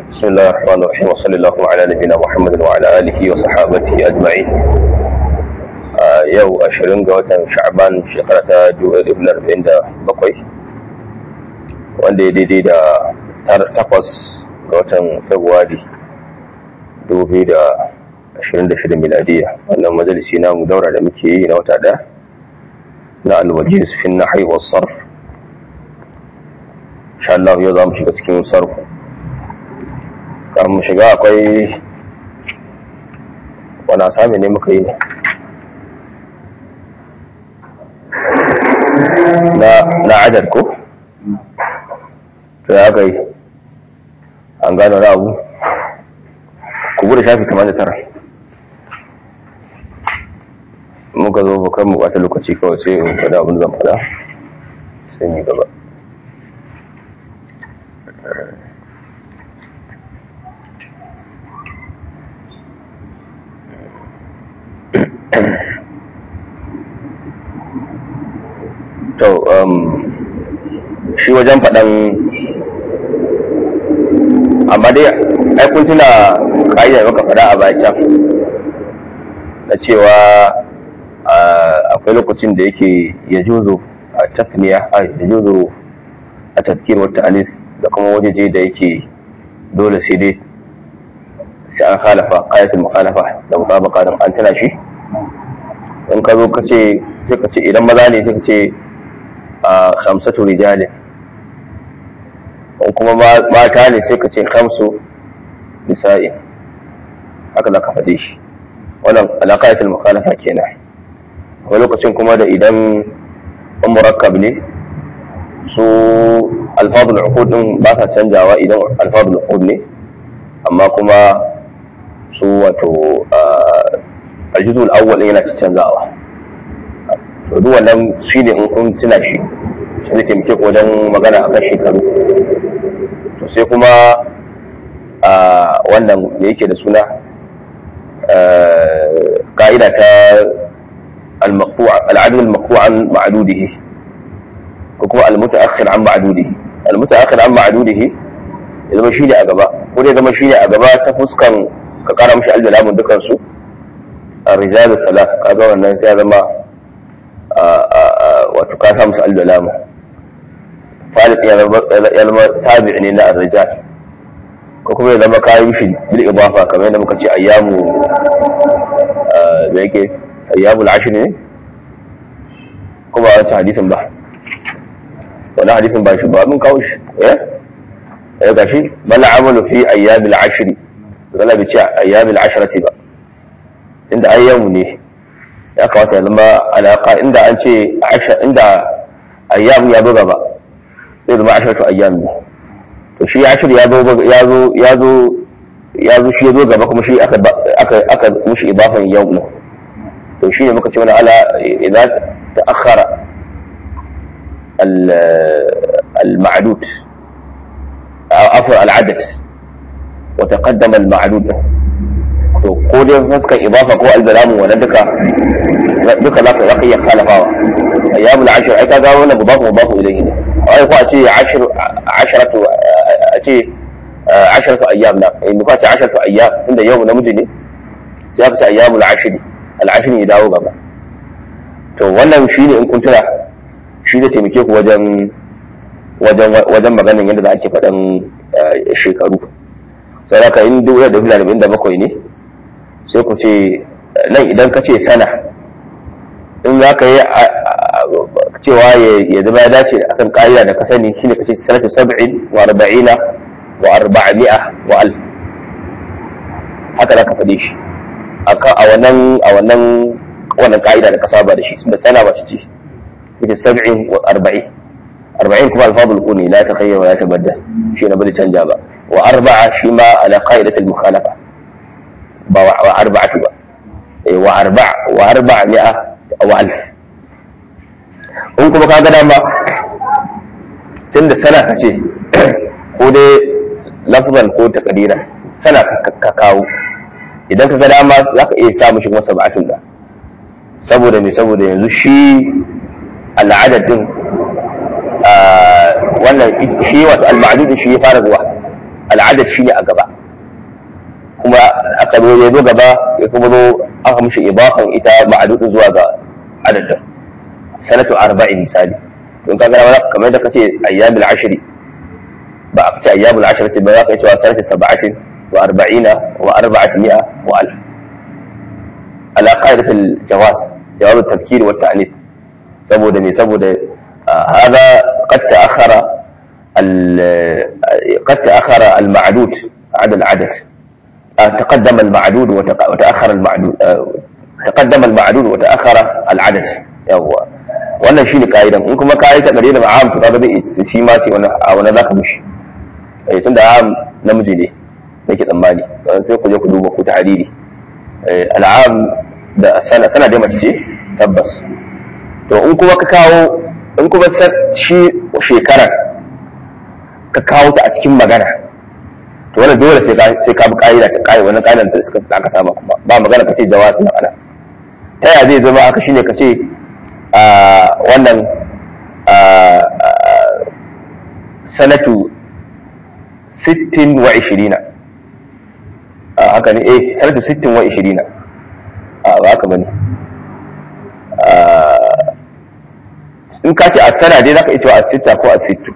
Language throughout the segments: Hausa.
بسم الله الرحمن الرحيم وصلى الله على نبينا محمد وعلى آله وصحابته أجمعين yau ashirin ga watan sha'ban shekara ta dubu arba'in da bakwai wanda ya daidai da takwas ga watan februari dubu biyu da ashirin da shida miladiya wannan majalisi na mu daura da muke yi na wata ɗaya na alwaji su fi na haihuwar sarf insha Allah yau za mu shiga cikin sarfu kar mu shiga akwai wani asami ne muka yi ne na adad ko to ya kai an gano na abu ku bude shafi 89 muka zo bakar mu bata lokaci kawai sai in fada abin zan fada sai yi gaba to shi wajen faɗan amma dai ai kun tuna ƙa'idar maka faɗa a bacan na cewa akwai lokacin da yake ya juzo a tafniya a ya juzo a tafkir wata anis da kuma wajeje da yake dole sai dai sai an halafa ƙayatul mukhalafa da mutabaka don an tana shi in ka zo ka ce sai ka ce idan maza ne sai ka ce a khamsatu rijalin in kuma mata ne sai ka ce khamsu nisa'in haka za ka faɗe shi wannan alaƙayatul mukhalafa kenan wani lokacin kuma da idan an murakkab ne su alfadul uqud din ba sa canjawa idan alfadul uqud ne amma kuma su wato aljuzul awwal yana canzawa to duk wannan shi ne in kun tuna shi shi ne taimake ku wajen magana akan shekaru to sai kuma a wannan da yake da suna ka'ida ta al'adul al-maqtu' an ma'dudihi ko kuma al-muta'akhir an ma'dudihi al-muta'akhir an ma'dudihi ya zama shi ne a gaba ko dai zama shi ne a gaba ta fuskan ka kara mishi aljalamun dukan su الرجال الثلاث kaga wannan sai ya zama wato ka sa musu al-dalama farid ya zama tabi ne na ar-rijal ko kuma ya zama kayan shi bil idafa kamar yadda muka ce ayyamu da yake ayyamul ashr ne kuma wata hadisin ba wani hadisin ba shi ba mun kawo shi eh eh gashi bal amalu fi ayyamil ashr zalla bi ce ayyamil ashrati ba inda ayyamu ne ya kamata ya zama alaka inda an ce inda ayyam ya zo gaba zai zama ashiratu ayyam ne to shi ashir ya zo ya zo ya zo ya zo shi ya zo gaba kuma shi aka aka aka mushi idafan yau ne to shi ne muka ce wani ala idan ta'akhkhara al-ma'dud afwa al-adad wa taqaddama al-ma'dud to ko dai fuskar idafa ko al-zalamu wannan duka duka za ka iya khalafawa ayyamul ashir ai kaga wannan mudafu mudafu ilayhi ne ai ko a ce ashir asharatu a ce asharatu ayyam na in ko a ce asharatu ayyam inda yau namiji ne sai aka ce ayyamul ashir al-ashir ya dawo gaba to wannan shine in kun tuna shi da taimake ku wajen wajen wajen maganin yadda za a ke faɗan shekaru sai haka in dubu da dubu da bakwai ne sai ku ce nan idan ka ce sana in za ka yi cewa ya zama ya dace akan ƙa'ida da ka sani shine ka ce sanatu sab'in wa arba'ina wa arba'ami'a wa alf haka za ka faɗe shi a wannan a wannan wannan ƙa'ida da ka saba da shi da sana ba shi ce ita sab'in wa arba'in arba'in kuma alfadul kuni la ta khayya wa la tabadda shi na bada canja ba wa arba'a shi ma ala qa'idatil mukhalafa ba wa arba'atu ba wa arba' wa arba'a mi'a wa alf in kuma ka ga dama tunda sana ka ce ko dai lafzan ko takadira sana ka kawo idan ka ga dama za ka iya sa mishi masa ba'atun da saboda me saboda yanzu shi al'adadin wannan shi wato al-ma'dud shi ya fara zuwa al'adad shine a gaba kuma aka zo ya zo gaba ya kuma zo aka mishi ibafan ita ma'adudin zuwa ga adadin sanatu arba'in misali to in ka gara wani kamar da kace ayyamul ashri ba a kace ayyamul ashri ba za ka yi cewa sanatu sab'atin wa arba'ina wa arba'at mi'a wa alf ala qaidatul jawaz jawab at-tafkir wa at-ta'nif saboda me saboda hada qad ta'akhara قد تأخر المعدود عدد العدد تقدم المعدود وتأخر المعدود تقدم المعدود وتأخر العدد يوا wannan shine ka'idan in kuma kayi ta gare da ma'am to kaga zai shi ma ce wannan a wannan zaka mishi eh tunda am namiji ne nake tsammani sai ku je ku duba ku tahriri al'am da sana sana da mace ce tabbas to in kuma ka kawo in kuma shi shekarar ka kawo ta a cikin magana to wannan dole sai ka sai ka bi ka'ida ta kai wannan ka'idan da suka aka saba kuma ba magana ka ce jawazi na ana ta ya zai zama aka shine ka ce a wannan sanatu 60 wa 20 haka ne eh sanatu 60 wa 20 a ba haka bane in ka ce a sana dai zaka iya cewa a sita ko a sittu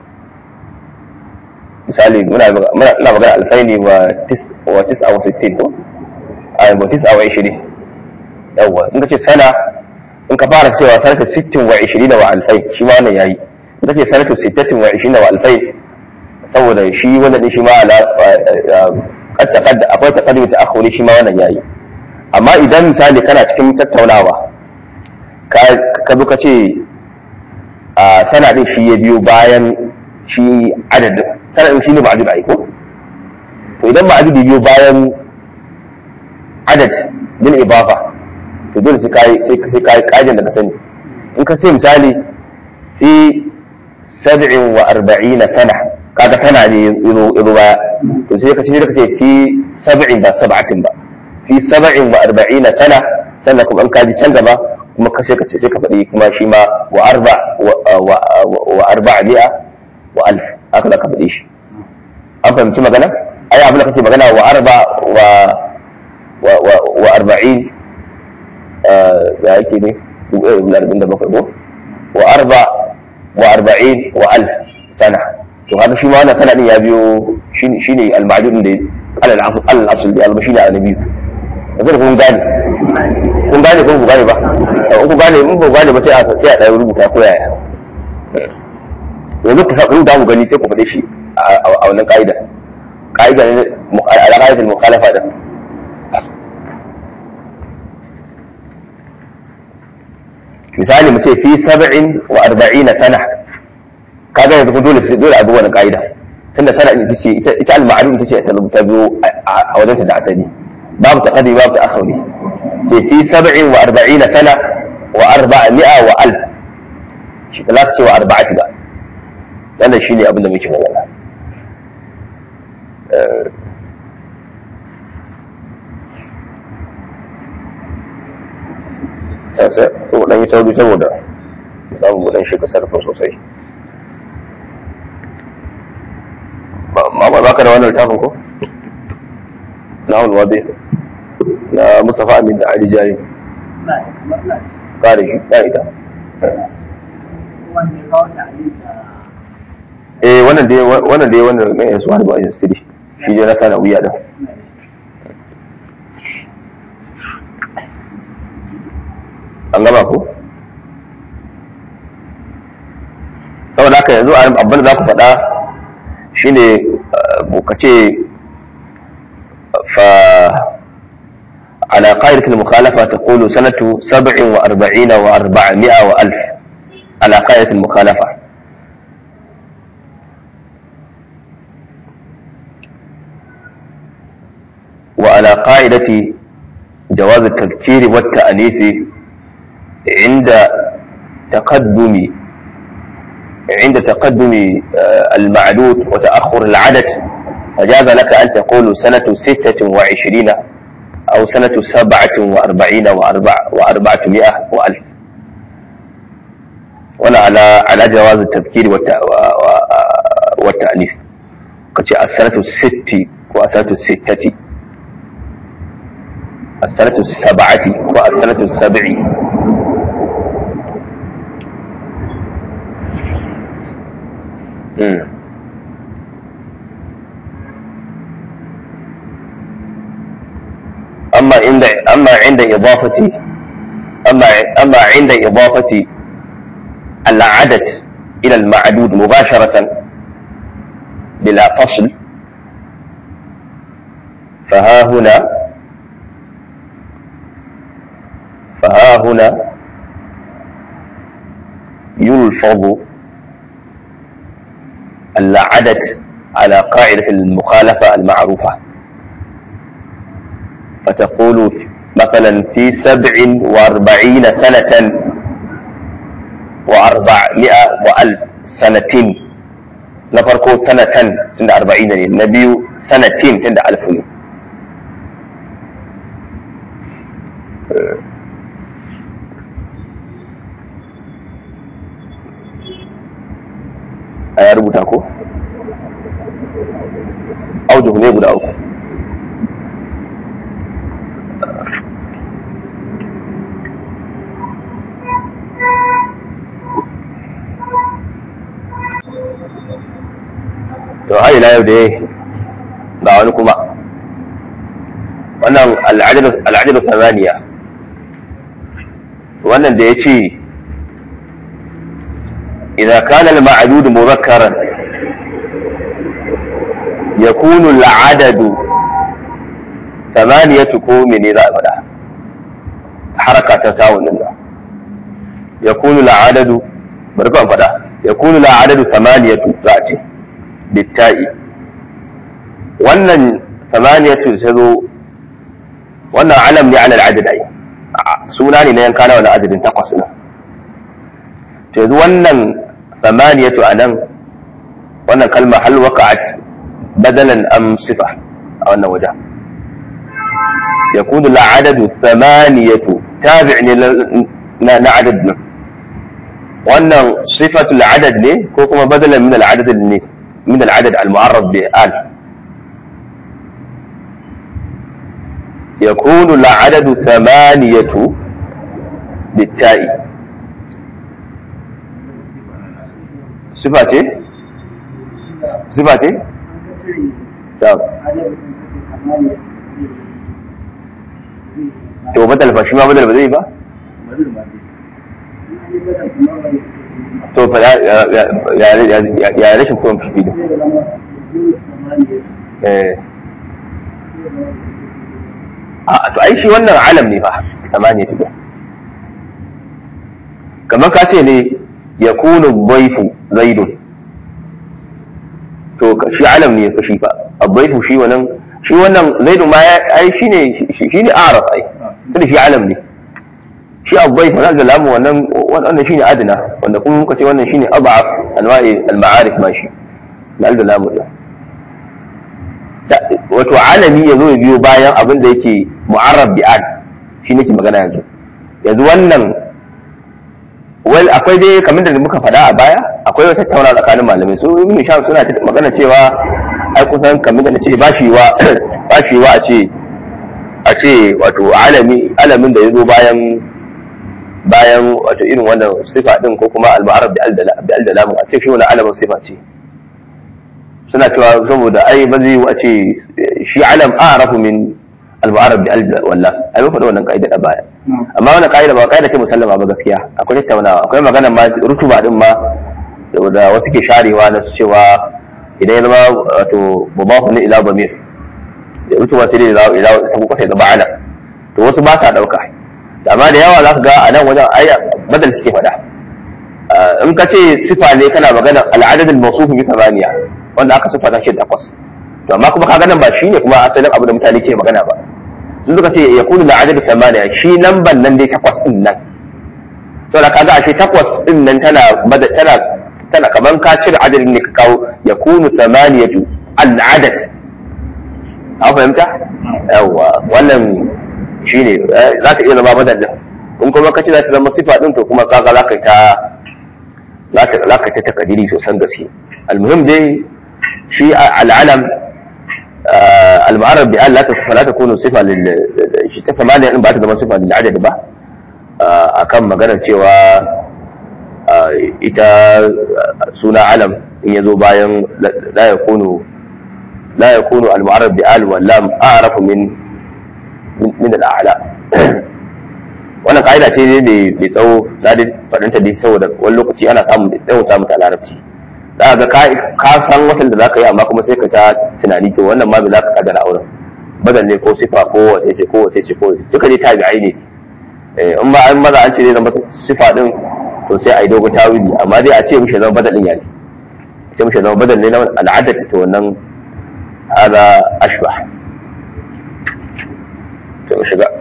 misali muna ina magana alfaini wa tis wa tis aw sittin ko a wa tis aw 20 yawa in ka ce sana in ka fara cewa sanata sittin wa 20 wa alfai shi ma wannan yayi in ka ce sanatu sittatin wa 20 wa alfai saboda shi wannan din shi ma ala qad taqadda akwai taqaddum ta akhuri shi ma wannan yayi amma idan misali kana cikin tattaunawa ka ka zo ka ce a sana din shi ya biyo bayan shi adadin sana din shi ne ma'adud ai ko to idan ma'adud ya biyo bayan adad bil ibafa to dole sai kai sai sai kai kaidan da ka sani in ka sai misali fi 47 sana kaga sana ne yazo yazo baya to sai ka ce ka ce fi 70 ba sab'atin ba fi 47 sana sannan kuma in ka ji can gaba kuma ka sai ka ce sai ka faɗi kuma shi ma wa arba wa arba mi'a wa alf haka za ka faɗi shi an fahimci magana ai abin da kake magana wa arba wa wa arba'in ya yake ne arba'in da bakwai ko wa arba wa arba'in wa alf sana to haka shi ma wannan sana din ya biyo shine al-ma'dud da alal asl da al-shine al-nabi yanzu kun gane kun gane ko ku gane ba in ku gane in ku gane ba sai a sai a ɗaya rubuta ko yaya yanzu ku sabu da mu gani sai ku faɗe shi a wannan ka'ida ka'ida ne ala qa'idatul mukhalafa da misali mu ce fi sab'in wa arba'ina sana kaga yanzu dole sai dole a bi wannan ka'ida tunda sana ita ce ita al-ma'lum ita ce ta rubuta biyo a wajen ta da asali babu taqaddum babu ta'akhuri ce fi sab'in wa arba'ina sana wa arba'a wa alf shi ba za ka ce wa arba'ati ba wannan shi ne abin da muke magana sai ko dan yi sauri saboda samu mu dan shiga sarfa sosai ma ba ka da wannan littafin ko na wani na Mustafa Amin da Ali Jari. Kare shi, ya ita. Eh wannan dai wannan dai wannan mai yasu wani ba yin stiri. Shi dai na kana wuya da. An gama ko? Saboda haka yanzu abin da za ku faɗa shine ka ce fa على قاعدة المخالفة تقول سنة سبع وأربعين وأربعمائة وألف على قاعدة المخالفة وعلى قاعدة جواز التذكير والتأنيث عند تقدم عند تقدم المعدود وتأخر العدد فجاز لك أن تقول سنة ستة وعشرين أو سنة سبعة وأربعين وأربع وأربعمائة وألف ولا على على جواز التذكير والتأنيث ka ce as-sanatu sitti ko as-sanatu sittati as-sanatu sab'ati ko as-sanatu sab'i Mm. أما عند أما عند إضافة أما أما عند إضافة العدد إلى المعدود مباشرة بلا فصل فها هنا فها هنا يلفظ العدد على قاعدة المخالفة المعروفة فتقول مثلا في سبع واربعين سنة وأربعمائة وألف سنة نفرقو سنة تند أربعين النبي سنتين تند ألف a ya rubuta ko? aujuhu ne guda uku to har ila yau da ga wani kuma wannan al'adar samaniya wannan da ya ce idan kana al-ma'dud mudhakkaran yakunu al-adadu thamaniyatu ko mene za a faɗa haraka ta sawun nan yakunu al-adadu bari ka faɗa yakunu al-adadu thamaniyatu za a ce bitta'i wannan samaniyatu ta zo wannan alam ne ala al'adad ai suna ne na yanka na wani adadin takwas na to yanzu wannan samaniyatu a nan wannan kalma hal waqa'at badalan am sifa a wannan waje yakunu al'adadu samaniyatu tabi' ne na adad nan wannan sifatul adad ne ko kuma badalan min al'adad ne من العدد المعرف بآل يكون العدد ثمانية بالتاء صفاتي صفاتي طب to badal fa shi ma badal ba zai ba to fa ya rashin kuma fi da a to ai shi wannan alam ne fa samaniya tuga kamar ka ce ne ya kunu baifu zaidun to shi alam ne fa shi fa abbaifu shi wannan shi wannan zaidun ma ai shine shine araf ai tunda shi alam ne shi abai fa da lamu wannan wannan shine adna wanda kuma muka ce wannan shine ab'af anwa'i al-ma'arif ma shi na da lamu din wato alami ya zo ya biyo bayan abin da yake mu'arrab bi ad shi nake magana yanzu yanzu wannan wal akwai dai kamar da muka faɗa a baya akwai wata tattauna tsakanin malamai su ibn sham suna magana cewa ai kusan kamar da nace ba shi wa ba shi wa a ce a ce wato alami alamin da ya zo bayan bayan wato irin wannan sifa din ko kuma al-ma'arab bi al-dalam a ce shi wannan alamin sifa ce suna cewa saboda ai ba zai a ce shi alam a'rafu min al-ma'arab bi al-wallah ai ba faɗa wannan kaida da baya amma wannan kaida ba kaida ce musallama ba gaskiya akwai tattaunawa akwai magana ma rutuba din ma da wasu ke sharewa na cewa idan ya zama wato mubahu ne ila bamir da rutuba sai dai ila sabu kasa da ba'ala to wasu ba sa dauka amma da yawa za ka ga a nan wajen ai badal suke faɗa in ka ce sifa ne kana magana al'adadin mawsuf bi thamaniya wanda aka sifa shi takwas to amma kuma kaga nan ba shine kuma asalin abu da mutane ke magana ba sun suka ce ya kunu al'adad thamaniya shi lamban nan dai takwas din nan saboda kaga ashe takwas din nan tana tana tana kaman ka cire adadin ne ka kawo ya kunu thamaniyatu al'adad an fahimta yawa wannan shi ne za ka iya zama madadin in kuma ka ce za ta zama sifa ɗin to kuma kaga za ka ta za ka ta takadiri sosan gaske almuhim dai shi al'alam al-mu'arrab bi an la ta takunu sifa lil shi ta samaniya din ba ta zama sifa lil adad ba akan maganar cewa ita suna alam in yazo bayan la yakunu la yakunu al-mu'arrab bi al wal lam a'rafu min min al-a'la wannan ka'ida ce ne mai tsawo na da faɗinta dai saboda wani lokaci ana samun yawan samun ta larabci za ga ka san wasan da za ka yi amma kuma sai ka ta tunani to wannan ma bai za ka kadara auren badal ne ko sifa ko wace ce ko wace ce ko duka dai tabi'ai ne in ba an maza an ce zai zama sifa din to sai a yi dogon tawili amma dai a ce mishi zama badal din ya ne a ce mishi zama badal ne na al'adar ta wannan hada ashbah to mu shiga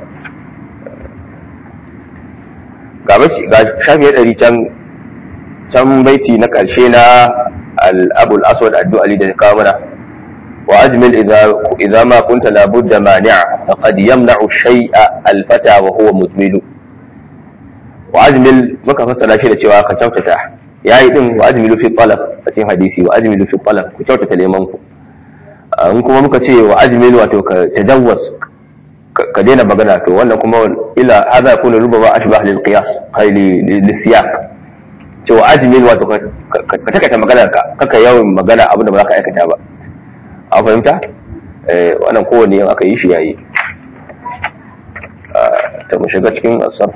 ga shafi ya ɗari can can baiti na ƙarshe na al'abul aswad addu'ali da kawo mana wa ajmil idza ma kunta la budda mani'a faqad yamna'u shay'a al-fata wa huwa mudmilu wa ajmil muka fassara shi da cewa ka kyautata yayi din wa ajmilu fi talab a cikin hadisi wa ajmilu fi talab ku kyautata neman ku in kuma muka ce wa ajmil wato ka tajawwaz ka daina magana to wannan kuma ila hada yakunu rubama ashbah lil qiyas ay li siyaq to ajmil wato ka takaita maganar ka kaka yawan magana abin da ba za ka aikata ba a fahimta eh wannan kowanne yin aka yi shi yayi ta mu shiga cikin asarf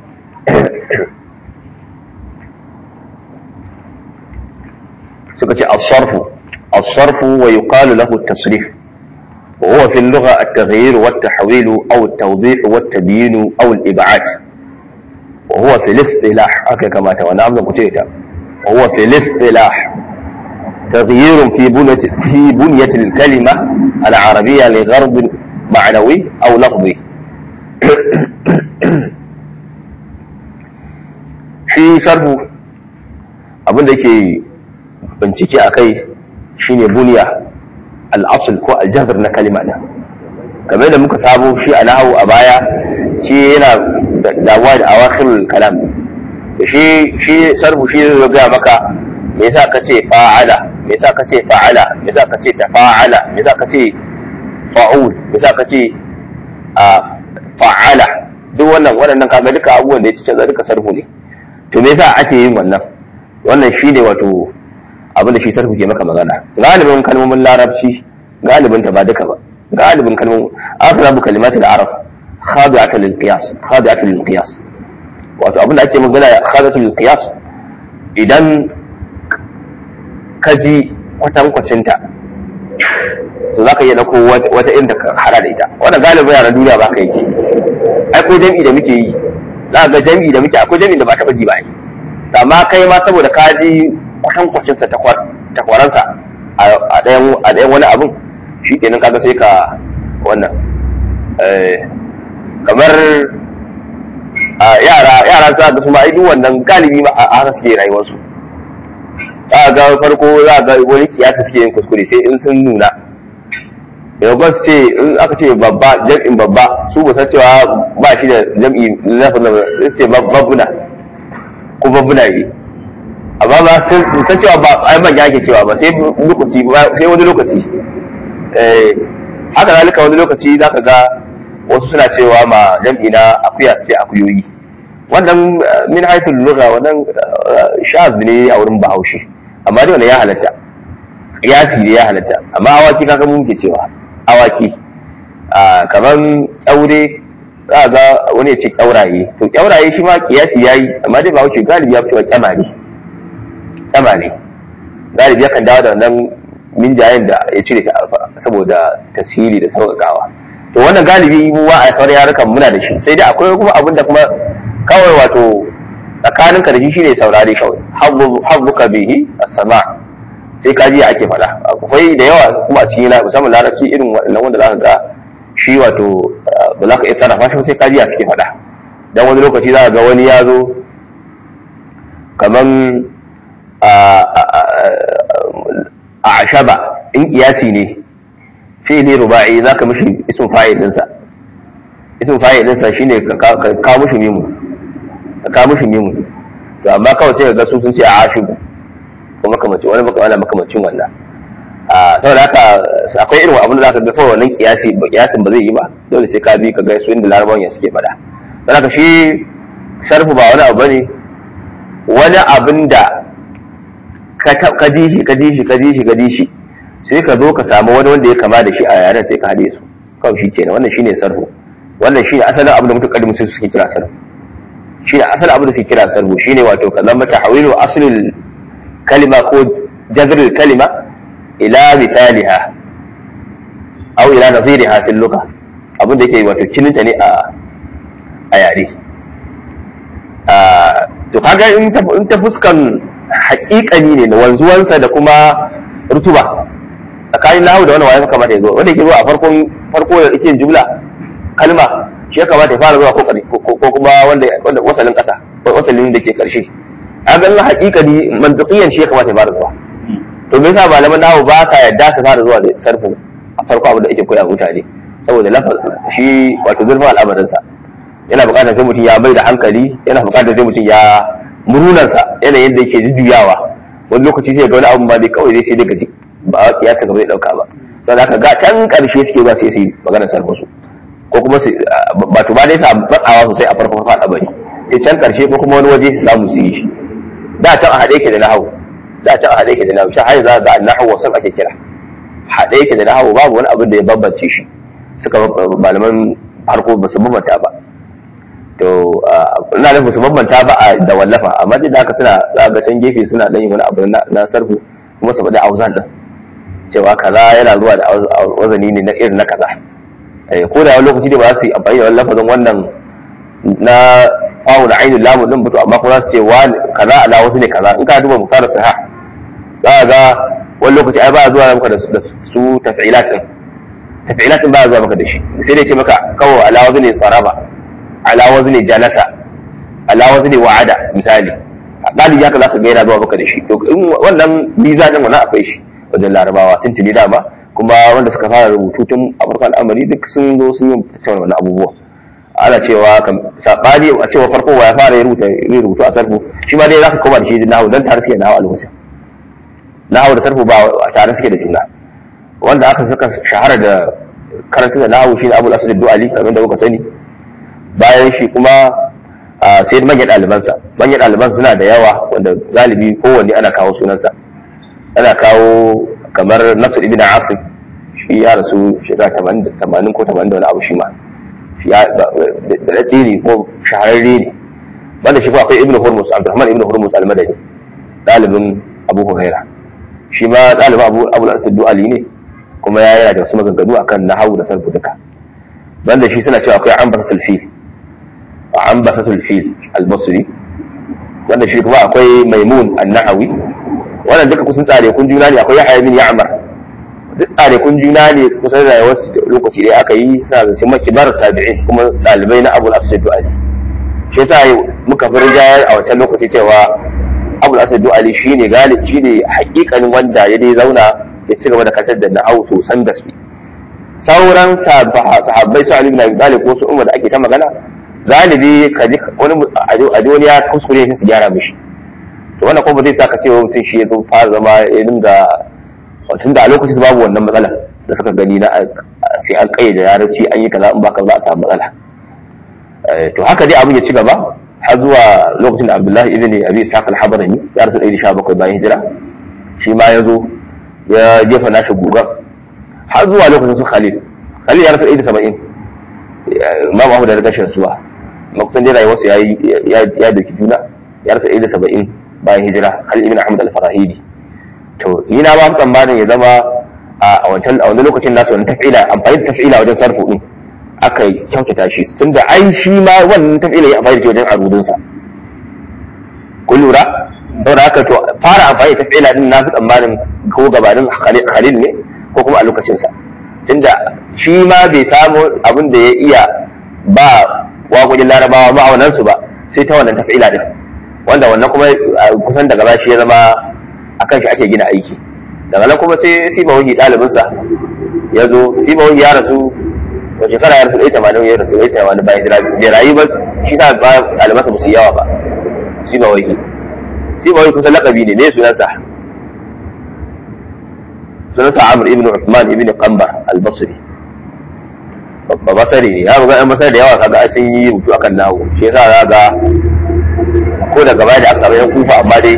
suka ce as-sarfu as-sarfu wa yuqalu lahu at-tasrif وهو في اللغة التغيير والتحويل أو التوضيح والتبيين أو الإبعاد وهو في الاصطلاح هكذا كما توانا عمنا قتيتا وهو في الاصطلاح تغيير في بنية, في بنية الكلمة العربية لغرض معنوي أو لفظي في صرف abin da ke bincike a kai shine buniya al'asul ko aljazar na kalima ɗin game da muka sabo shi a nahawu a baya shi yana damuwa da awakhirul kalam shi shi sarfu shi zai gaya maka me yasa ka ce fa'ala me yasa ka ce fa'ala me yasa ka ce tafa'ala me yasa ka ce fa'ul me yasa ka ce a fa'ala duk wannan waɗannan kaga duka abubuwan da ya ci canza duka sarfu ne to me yasa ake yin wannan wannan shi ne wato abin da shi sarfu ke maka magana galibin kalmomin larabci galibin ta ba duka ba galibin kalmomin aghrabu kalimatul arab khadi'atu lil qiyas khadi'atu lil qiyas wato abin da ake magana khadi'atu lil qiyas idan ka ji kwatankwacin ta to zaka iya dauko wata inda ka hada da ita wannan galibin yaran duniya ba ka yake ai ko jami'i da muke yi za ga jami'i da muke akwai jami'i da ba taɓa ji ba ai amma kai ma saboda ka ji kwatankwacinsa takwaransa a ɗayan wani abin shi kenan kaga sai ka wannan kamar yara yara za ga su ma duk wannan galibi ma a haka suke rayuwarsu za ga farko za ga wani kiyasa suke yin kuskure sai in sun nuna yau su ce in aka ce babba jam'in babba su ba san cewa ba shi da jam'i lafin da su ce babbuna ko babbuna ne amma ba sun san cewa ba ai ban yake cewa ba sai lokaci sai wani lokaci eh haka zalika wani lokaci zaka ga wasu suna cewa ma jam'i na akuya sai akuyoyi wannan min haithul lugha wannan shaz ne a wurin bahaushe amma dai wannan ya halatta kiyasi ne ya halatta amma awaki kaga mun ke cewa awaki kaman aure za ga wani ya ce kyauraye to kyauraye shi ma kiyasi yayi amma dai bahaushe galibi ya fito kyamare kyamare galibi yakan dawo da wannan minjayen da ya cire ta saboda tasiri da sauƙaƙawa to wannan galibi mu a sauran yarukan muna da shi sai dai akwai kuma abin da kuma kawai wato tsakanin ka da shi shine saurare kawai habbuka bihi as-sama sai kaji ake faɗa akwai da yawa kuma a cikin musamman larabci irin wannan wanda zaka ga shi wato ba za ka iya sarrafa shi sai kaji a cikin faɗa dan wani lokaci za ka ga wani ya zo kaman a ashaba in kiyasi ne fi'li ruba'i zaka mishi ismu fa'il dinsa ismu fa'il dinsa shine ka ka mishi mimu ka ka mishi mimu to amma kawai sai ga su sun ce a ashibu ko makamancin wani maka wani makamacin wannan saboda haka akwai irin abin da zaka ga kawai wannan kiyasi kiyasin ba zai yi ba dole sai ka bi ka ga su inda larabawan ya suke faɗa don haka shi sarfu ba wani abu bane wani abin da ka ji shi ka ji shi ka ji shi ka ji shi sai ka zo ka samu wani wanda ya kama da shi a yaren sai ka haɗe su kawai shi kenan wannan shine sarfu wannan shine asalin abin da mutum kadin mutum suke kira sarfu shine asalin abin da suke kira sarfu shine wato ka zama tahwilu aslil kalima ko jazrul kalima ila misaliha aw ila naziriha fil lugha abin da yake wato kininta ne a a yare to kaga in ta fuskan haƙiƙani ne na wanzuwansa da kuma rutuba tsakanin lahu da wani waye kamata ya zo wanda yake zuwa a farkon farko da yake jumla kalma shi ya kamata ya fara zuwa ko kuma wanda wanda wasalin ƙasa wasalin da ke ƙarshe a ganin haƙiƙani mantiqiyan shi ya kamata ya fara zuwa to me yasa malaman nahu ba sa yadda su fara zuwa da sarfu a farko abin da ake koya mutane saboda lafaz shi wato zurfin al'amarinsa yana buƙatar sai mutum ya bai da hankali yana buƙatar sai mutum ya murunansa yanayin da yake jujjuyawa wani lokaci sai ga wani abu ba dai kawai zai sai dai gaji ba a kiyasa gaba zai ɗauka ba sannan aka ga can ƙarshe suke ba sai su yi maganar sarfa su ko kuma su ba to ba dai sa matsawa sosai a farkon faɗa bari sai can ƙarshe ko kuma wani waje su samu su yi shi da can a haɗe yake da nahawu da can a haɗe yake da nahawu shi har za ga nahawu wasan ake kira haɗe yake da nahawu babu wani abin da ya bambance shi suka malaman harko ba su bambanta ba to ina nufin su bambanta ba a da wallafa amma duk da haka suna za ga can gefe suna dan yin wani abu na sarfu kuma su faɗi auzan din cewa kaza yana zuwa da wazani ne na irin na kaza ko da wani lokaci da ba za su yi amfani da wani lafazin wannan na fawo da ainihin lamu din mutu amma kuma za su ce wani kaza ala wasu ne kaza in ka duba muktar saha za ga wani lokaci ai ba zuwa maka da su tafi'ilat din tafi'ilat din ba zuwa maka da shi sai dai ce maka kawai ala wasu ne tsaraba ala wazni jalasa ala wazni wa'ada misali dalibi haka zaka ga yana zuwa maka da shi to in wannan mizanin wannan akwai shi wajen larabawa tun tuni dama kuma wanda suka fara rubutu tun a farkon al'amari duk sun zo sun yi tattauna wannan abubuwa ana cewa sabani a cewa farko wa ya fara ya rubuta ya rubutu a sarfu shi ma dai zaka koma da shi nahawu dan tare suke nahawu a lokacin nahawu da sarfu ba tare suke da juna wanda aka saka shahara da karanta da nahawu shi ne abul asad du'ali kamar da kuka sani bayan shi kuma sai manyan ɗalibansa manyan ɗaliban suna da yawa wanda galibi kowanne ana kawo sunansa ana kawo kamar nasir ibn asim shi ya rasu shekara tamanin ko tamanin da wani abu shi ma da daɗe ne ko shahararre ne banda shi ko akwai ibn hurmus abdurrahman ibn hurmus almadani ɗalibin abu huraira shi ma ɗalibin abu abu al du'ali ne kuma ya yana da wasu maganganu akan nahawu da sarfu duka banda shi suna cewa akwai ambasatul fil ambasatul fil al-basri wanda shi kuma akwai maimun an-nahawi wannan duka kusan tsare kun juna ne akwai yahya bin ya'mar duk tsare kun juna ne kusan da wasu lokaci dai aka yi suna zance makibar tabi'in kuma dalibai na abul asad du'ali shi yasa muka fi rijayar a wancan lokaci cewa abul asad du'ali shine galib shine hakikanin wanda ya dai zauna ya ci gaba da katar da nahawu sosan gaske sauran sahabbai su Ali bin Abi Talib ko su Umar da ake ta magana galibi ka ji wani a wani ya kuskure shi su gyara mishi to wannan kuma zai saka cewa mutum shi ya zo fara zama ya dinga tun da a lokacin babu wannan matsala da suka gani na sai an kayyade larabci an yi kaza in baka za a samu matsala to haka dai abin ya ci gaba har zuwa lokacin da Abdullahi ibn Abi Ishaq al-Habrani ya rasu 117 bayan hijira shi ma ya zo ya jefa nashi gugan har zuwa lokacin su Khalil Khalil ya rasu ɗaya da saba'in Imam Ahmad da rashin suwa makusan dai rayuwarsa ya ya doki juna ya rasu ɗaya da saba'in bayan hijira Khalil ibn Ahmad al-Farahidi to ni na ba tsammanin ya zama a wancan a wani lokacin nasu wani tafila amfani da tafila wajen sarfu din aka kyautata shi tunda ai shi ma wannan tafila ya amfani da shi wajen arudinsa kun lura saboda haka to fara amfani da tafila din na fi tsammanin ko gabanin Khalil ne ko kuma a lokacinsa tunda shi ma bai samu abin da ya iya ba waƙoƙin larabawa ma'aunansu ba sai ta wannan tafila din wanda wannan kuma kusan daga ba shi ya zama a kan shi ake gina aiki daga nan kuma sai siba wahi ɗalibinsa ya zo siba wahi ya rasu wa shekara ya rasu ɗaya tamanin ya rasu ɗaya tamanin bayan hijira bai rayu ba shi sa ba ɗalibansa ba su yawa ba siba wahi siba wahi kusan laƙabi ne me sunansa sunansa amr ibn uthman ibn qamba al-basri ba basari ne ya ga yan basari da yawa kaga sun yi rubutu akan nawo shi yasa za ga ko da gaba da aka samu yan kufa amma dai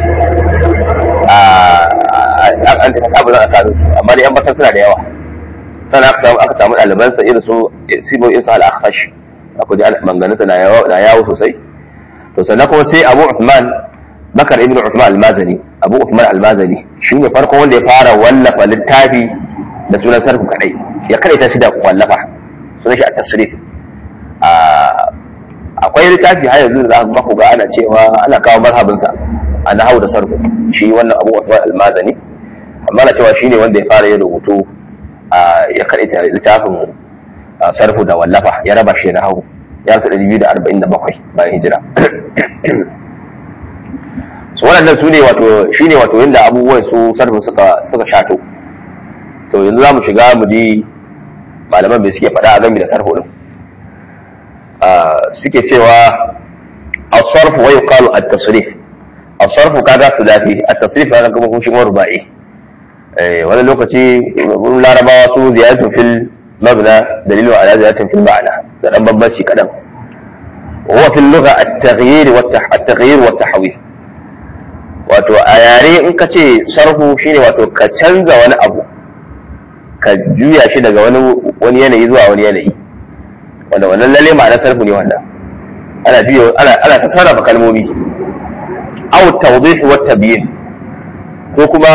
an ta saba za a samu amma dai yan basar suna da yawa sannan aka samu aka samu ɗalibansa irin su simo insa al-akhfash akwai ji manganinsa na yawo sosai to sannan kuma sai abu uthman bakar ibn uthman al-mazani abu uthman al-mazani shi ne farkon wanda ya fara wallafa littafi da sunan sarfu kadai ya kadai ta shi da wallafa sunan shi a tasrif akwai littafi har yanzu za ku ga ana cewa ana kawo marhabinsa a nahau da sarfu shi wannan abu uthman al-mazani amma na cewa shi ne wanda ya fara yin rubutu ya kadai ta littafin sarfu da wallafa ya raba shi nahau ya rasu 247 bayan hijira su waɗannan su ne wato shi ne wato yadda abubuwan su sarfin suka suka shato to yanzu za mu shiga mu ji malaman bai suke faɗa a gami da sarfo ɗin suke cewa الصرف ويقال التصريف الصرف كذا ثلاثي التصريف هذا كما هو شيء رباعي wani lokaci wurin larabawa su ziyaratun fil mabna dalilu ala ziyaratun fil ma'ana da dan bambanci kadan huwa fil lugha at-taghyir wa at-taghyir wa at-tahwil wato a yare in ka ce sarhu shine wato ka canza wani abu ka juya shi daga wani wani yanayi zuwa wani yanayi wanda wannan lalle ma'ana sarhu ne wannan ana juya ana ana ta sarrafa kalmomi aw tawdih wa tabyin ko kuma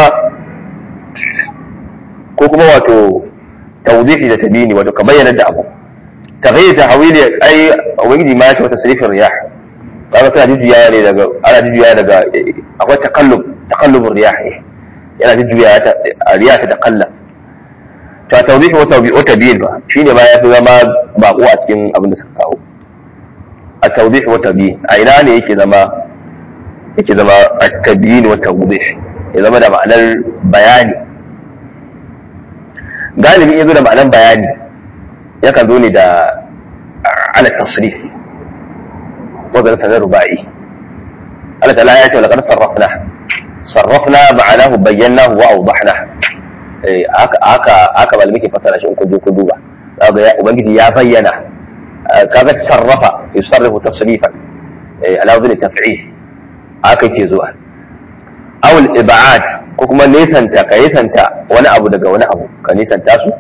ko kuma wato tawdihi da tabini wato ka bayyana da abu taghayyur tahwili ai ubangiji ma shi wata sirfin riyah kaga suna jujjuya ne daga ana jujjuya daga akwai takallub takallubur riyah ne yana jujjuya ta riyah ta takallab to tawdihi wa tawbi wa tabiin ba shine ba ya fi zama bako a cikin abin da suka kawo a tawdihi wa tabiin a ina ne yake zama yake zama at-tabiin wa tawdih ya zama da ma'anar bayani galibi ya zo da ma'anar bayani yakan zo ne da ala tasrif wajen sanar ruba'i Allah ta'ala ya ce laqad sarrafna sarrafna ma'anahu bayyanahu wa awdahna eh aka aka aka malami ke fasara shi in kun je kun duba kaga ya ubangiji ya bayyana kaga sarrafa yusarrifu tasrifan eh ala wajen taf'il haka ke zuwa awul ibad ko kuma nesanta ka nesanta wani abu daga wani abu ka nesanta su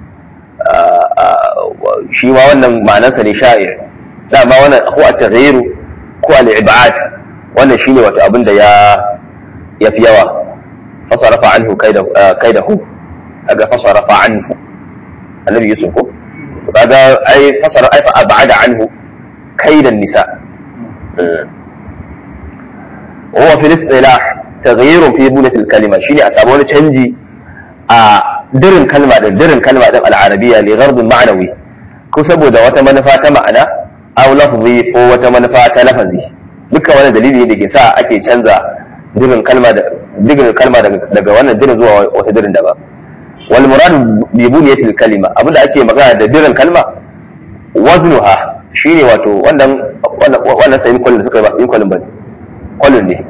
shi ma wannan ma'anarsa ne sha'ir dama wannan ko a taghyiru ko al ibad wannan shine wato abin da ya ya fi yawa fasarafa anhu kaidahu kaga fasarafa anhu annabi yusuf ko kaga ai fasara ai fa abada anhu kaidan nisa وهو في الاصطلاح تغيير في بنية الكلمة شيني أسابون تشنجي درن كلمة درن كلمة العربية لغرض معنوي كسبو دا وتمنفا معنى أو لفظي ko wata manufa ta lafazi duka wani dalili da ke sa ake canza dirin kalma da dirin kalma daga wannan dirin zuwa wata dirin daban wal murad bi buniyatil kalima abinda ake magana da dirin kalma waznuha shine wato wannan wannan sai kullun suka ba sai kullun bane kwallon ne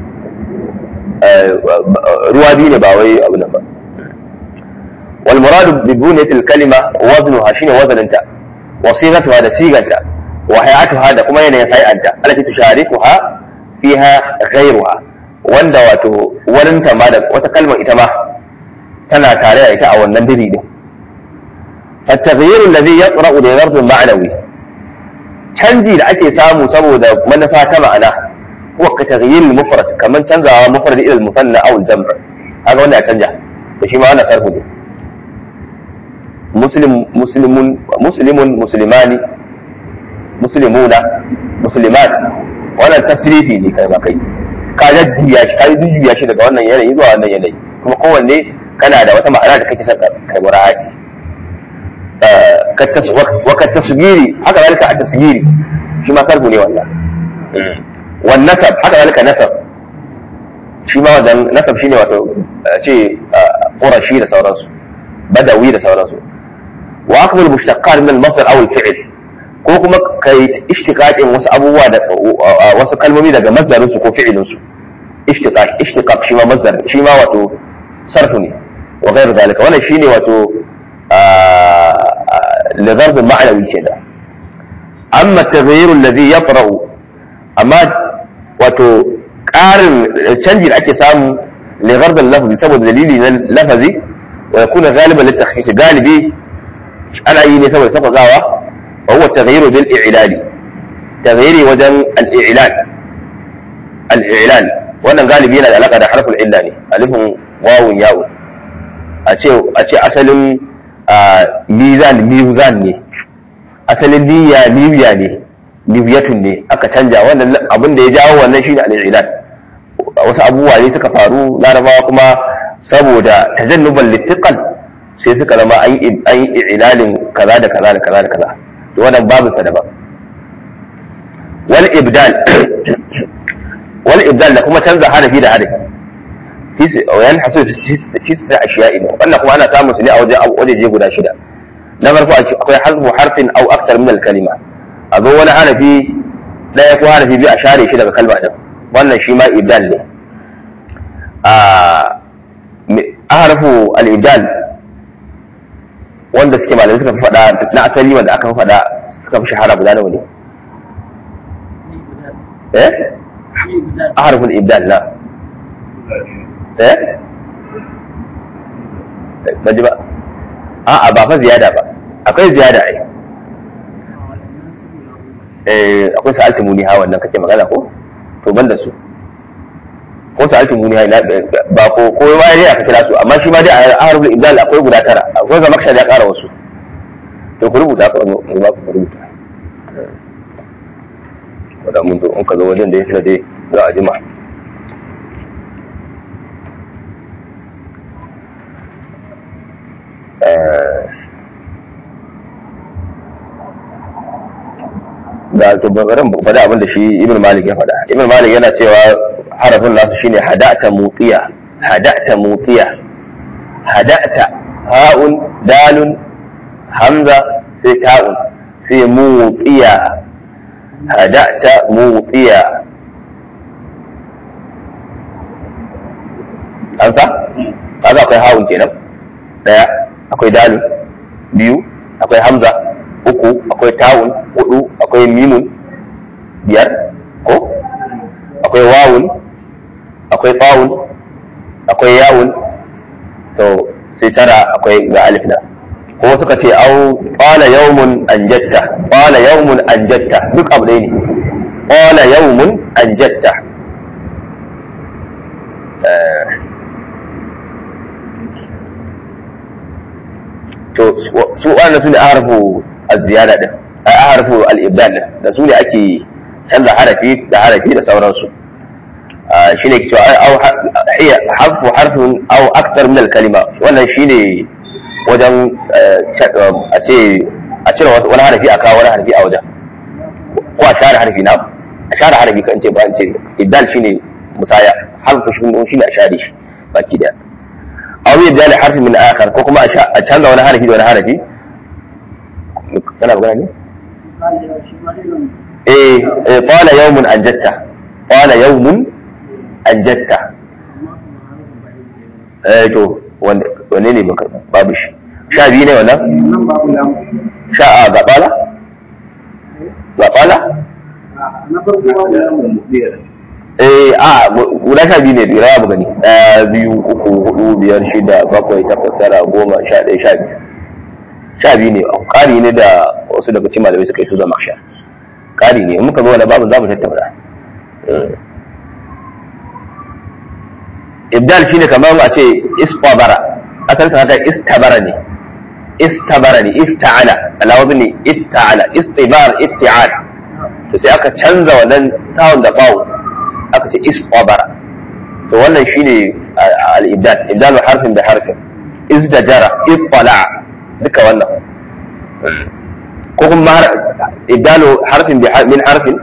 ruwa biyu ne ba wai abu nan ba wal muradu bi buniyatil kalima waznuha shine wazaninta wa sigatuha da siganta wa hay'atuha da kuma yanayin hay'anta allati tusharikuha fiha ghayruha wanda wato waninta ma da wata kalmar ita ma tana tare da ita a wannan diri din فالتغيير الذي يطرأ لغرض معنوي canji da ake samu saboda manufa ta ma'ana هو كتغيير المفرد كمان تنزع مفرد الى المثنى او الجمع هذا ولا تنجح شيء ما انا صرفه دي مسلم مسلم مسلم مسلمان مسلمون مسلمات wannan tasrifi ne kai ba kai ka jajjuya shi ka jujjuya shi daga wannan yanayi zuwa wannan yanayi kuma kowanne kana da wata ma'ana da kake son kai mura'ati wa ka tasgiri haka zalika a tasgiri shi ma sarfu ne wannan والنسب haka zalika nasab shi ma wajen nasab shine wato ce qurashi da sauransu badawi da sauransu wa akmal mushtaqat min al-masdar aw al-fi'l ko kuma kai ishtiqaqin wasu abubuwa da wasu kalmomi daga masdarin su ko fi'ilin su ishtiqaq ishtiqaq shi ma masdar shi ma wato sarfu ne wa ghayr zalika wannan shine wato li dharb ma'nawi kenan amma at-taghayyur alladhi yaqra'u amma wato ƙarin canji da ake samu li dharb al-lafzi saboda dalili na lafazi wa yakuna ghaliban lit-takhfif galibi ana yi ne saboda safagawa wa huwa at-taghayyur bil i'lali taghayyuri wajen al-i'lal al-i'lal wannan galibi yana da alaka da harfin illa ne alifin wawun yawo a ce a ce asalin mizan mizan ne asalin niyya niyya ne niyyatun ne aka canja wannan abin da ya jawo wannan shine al-i'lal wasu abubuwa ne suka faru larabawa kuma saboda tajannuban littiqal sai suka zama an yi i'lalin kaza da kaza da kaza da kaza to wannan babu sa daban wal ibdal wal ibdal da kuma canza harafi da harafi yan hasu fi sita ashiya'i wannan kuma ana samun su ne a wajen wajeje guda shida na farko akwai harfu harfin au aktar min al-kalima a zo wani harafi daya ko harafi biyu a share shi daga kalma din wannan shi ma ibdal ne a harfu al-ibdal wanda suke malamai suka fi faɗa na asali wanda aka fi faɗa suka fi shahara guda nawa ne eh أعرف الإبدال لا إيه baji ba a'a ba fa ziyada ba akwai ziyada ai eh akwai sa'altu muni ha wannan kake magana ko to ban da su ko sa'altu muni ha ba ko ko ma dai aka kira su amma shi ma dai a harfin ibdal akwai guda tara akwai ga makshad ya kara wasu to ku rubuta ka mu ba ku rubuta wadda mun zo in ka zo wajen da ya fi dai za a jima da to barin faɗa abin da shi ibn malik ya faɗa ibn malik yana cewa harafin nasu shine hada'ta mutiya hada'ta mutiya hada'ta ha'un dalun hamza sai ta'un sai mutiya hada'ta mutiya an sa kaga akwai ha'un kenan daya akwai dalun biyu akwai hamza uku akwai ta'un hudu akwai mimun biyar ko akwai wawun akwai fa'un akwai yawun to sai tara akwai ga alif na ko suka ce au qala yawmun anjatta qala yawmun anjatta duk abu ɗaya ne qala yawmun anjatta to su wannan su ne harfu az-ziyada din ai harfu al-ibdal din da su ne ake canza harafi da harafi da sauransu shine ke cewa au hiya harfu harfun au aktar min al-kalima wannan shine wajen a ce a cire wani harafi a kawo wani harafi a wajen ko a share harafi na a share harafi kan ce ba an ce ibdal shine musaya harfu shine a share shi baki daya aw yabda li harfi min akhar ko kuma a canza wani harafi da wani harafi kana magana ne eh eh qala yawmun anjatta qala yawmun anjatta eh to wanne ne babu shi sha biyu ne wannan sha a ga bala ga bala eh a guda sha biyu ne biyar ya gani ɗaya biyu uku hudu biyar shida bakwai takwas tara goma sha ɗaya sha biyu sha biyu ne ƙari ne da wasu daga cikin malamai suka yi su zama sha ƙari ne muka zo wani babu za mu tattauna ibdal shine kamar a ce istabara asalin sa haka istabara ne istabara ne ifta'ala alawazi ne itta'ala istibar itti'al to sai aka canza wannan tawon da bawo aka ce istabara to wannan shine al-ibdal ibdal harfin da harfin izdajara ittala duka wannan ko kuma ibdal harfin min harfin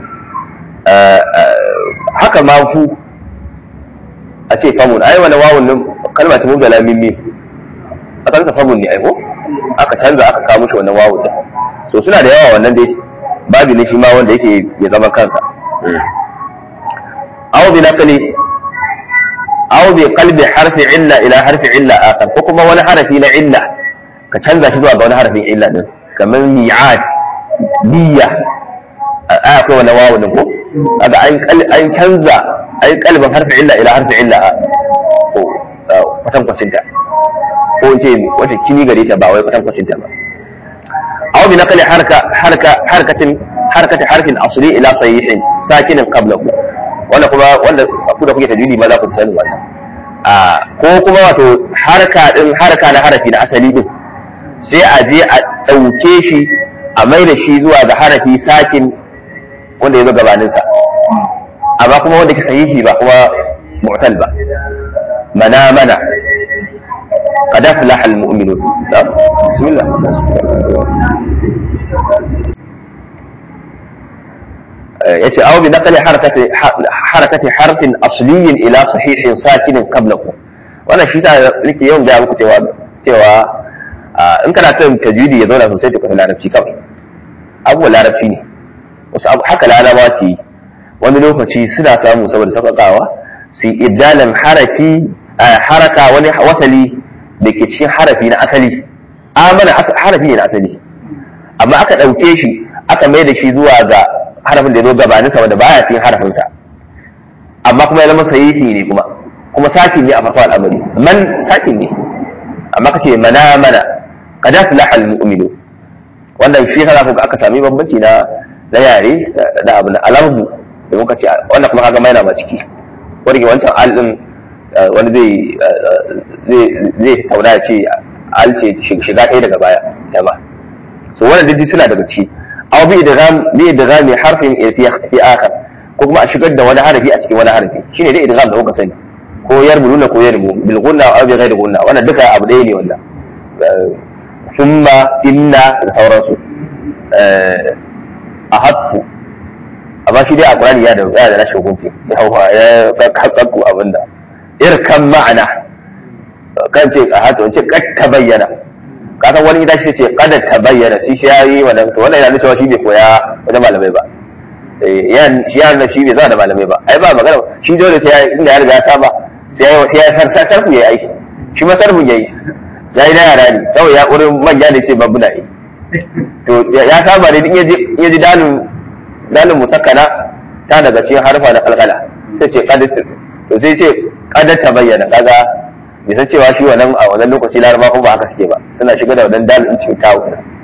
haka ma fu a ce famun ai wani wawun nan kalma ta mubdala min mim a kansa famun ne ai ko aka canza aka kawo mishi wannan wawun din so suna da yawa wannan dai babu ne shi ma wanda yake ya zama kansa aw bi naqli aw bi qalbi harfi illa ila harfi illa akhar ko kuma wani harafi na illa ka canza shi zuwa ga wani harafin illa din kamar mi'at niyya a akwai wani wawu din ko kaga an an canza ai kalbin harfi illa ila harfi illa ko kwatankwacin ta ko in ce wata kini gare ta ba wai kwatankwacin ta ba aw bi naqli harka harka harkatin harkati harfin asli ila sahihin sakinin qablahu wanda kuma wanda ku da kuke tajwidi ma za ku sani wannan a ko kuma wato harka din harka na harafi na asali din sai a je a ɗauke shi a mai da shi zuwa ga harafi sakin wanda ya zo gabaninsa amma kuma wanda ke sahihi ba kuma mu'tal ba mana mana قد أفلح المؤمنون بسم الله yace aw bi naqli harakati harakati harfin asliyin ila sahihin sakinin qablahu wannan shi ta nake yawan ga muku cewa cewa in kana son tajwidi ya zauna sosai to ka larabci kawai abubuwan larabci ne wasu abu haka larabawa ke yi wani lokaci suna samu saboda sauƙaƙawa su iddalan harafi haraka wani wasali da ke cikin harafi na asali amana harafi ne na asali amma aka ɗauke shi aka mai da shi zuwa ga harafin da ya zo gabaninsa wanda baya cikin harafinsa amma kuma ya zama sahihi ne kuma kuma sakin ne a farko al'amari man sakin ne amma kace mana mana qad aflaha al-mu'minu wannan shi yasa ku aka sami bambanci na na yare da abu na alamu da muka ce wannan kuma kaga maina ma ciki wanda ke wancan al din wani zai zai tauna ya ce al ce shiga ɗaya daga baya ta ba so wannan duk suna daga ciki aw bi idgham bi idgham harfin fi fi akhar ko kuma a shigar da wani harafi a cikin wani harafi shine dai idgham da kuka sani ko yarmuluna ko yarmu bil gunna aw bi ghairi gunna wannan duka abu ɗaya ne wannan summa inna da sauransu a hatfu amma shi dai a qur'ani ya da ya da rashin hukunci ya hawa ya kakkaku abinda irkan ma'ana kan ce a hatu ce kad ta bayyana ka san wani gida shi ce kad ta bayyana shi shi yayi wannan to wannan yana cewa shi bai koya wajen malamai ba yan shi ya shi bai zama da malamai ba ai ba magana shi dole sai inda ya riga ya saba sai ya sai ya sarfa sarfu yayi aiki shi ma sarfun yayi yayi na yara ne kawai ya wurin manya ne ce babu na yi to ya saba ne in ya ji dalin dalin musakkana ta daga cikin harfa na kalkala sai ce kad to sai ce kad ta bayyana kaga bai san cewa shi wannan a wannan lokaci laraba ko ba haka suke ba suna shiga da wannan dalin cikin tawo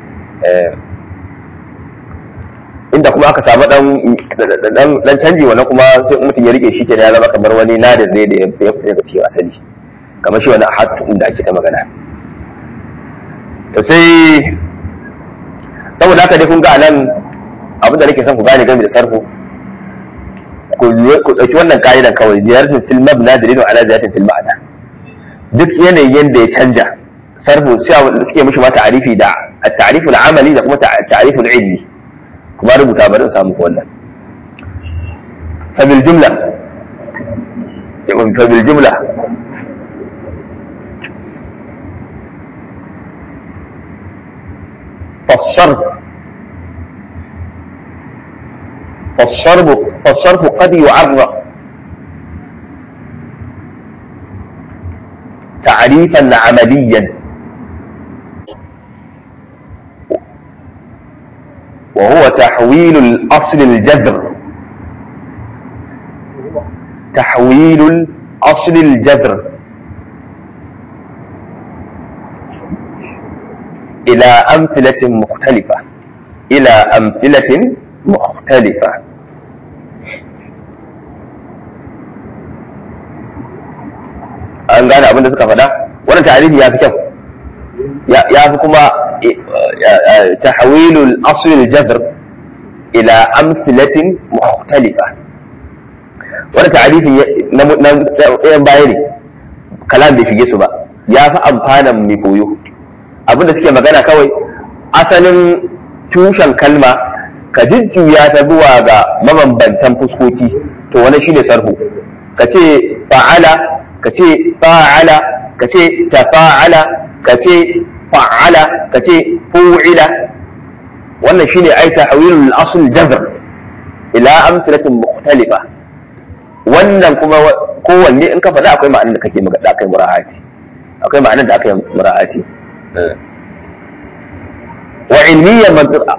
inda kuma aka samu dan dan canji wannan kuma sai mutum ya rike shi kenan ya zama kamar wani nadin ne da ya fita daga cikin asali kamar shi wani ahad inda ake ta magana to sai saboda haka dai kun ga nan abin da nake son ku gane game da sarfu ku ɗauki wannan ka'idan kawai ziyaratin fil mabna dalilun ala ziyaratin fil ma'ana duk yanayin yanda ya canja sarfu sai suke mishi ma ta'arifi da at-ta'riful amali da kuma ta'riful ilmi kuma rubuta bari in samu wannan fa bil jumla fa bil jumla فالصرف فالصرف فالصرف قد يعرف تعريفا عمليا وهو تحويل الأصل الجذر تحويل الأصل الجذر إلى أمثلة مختلفة إلى أمثلة مختلفة an gane abin da suka faɗa wannan ta'arifi ya fi kyau ya fi kuma tahwilul asl al-jazr ila amsilatin mukhtalifa wannan ta'arifin na ɗayan baya ne kalam bai shige su ba ya fi amfanan mai koyo abin da suke magana kawai asalin tushen kalma ka jujjuya ta zuwa ga mabambantan fuskoki to wani shine sarhu ka ce fa'ala ka ce fa'ala ka ce tafa'ala ka ce fa'ala ka ce fu'ila wannan shine ai tahwilul asl jazr ila amsalatin mukhtalifa wannan kuma kowanne in ka faɗa akwai ma'anar da kake da aka yi mura'ati akwai ma'anar da aka yi mura'ati wa ilmiyan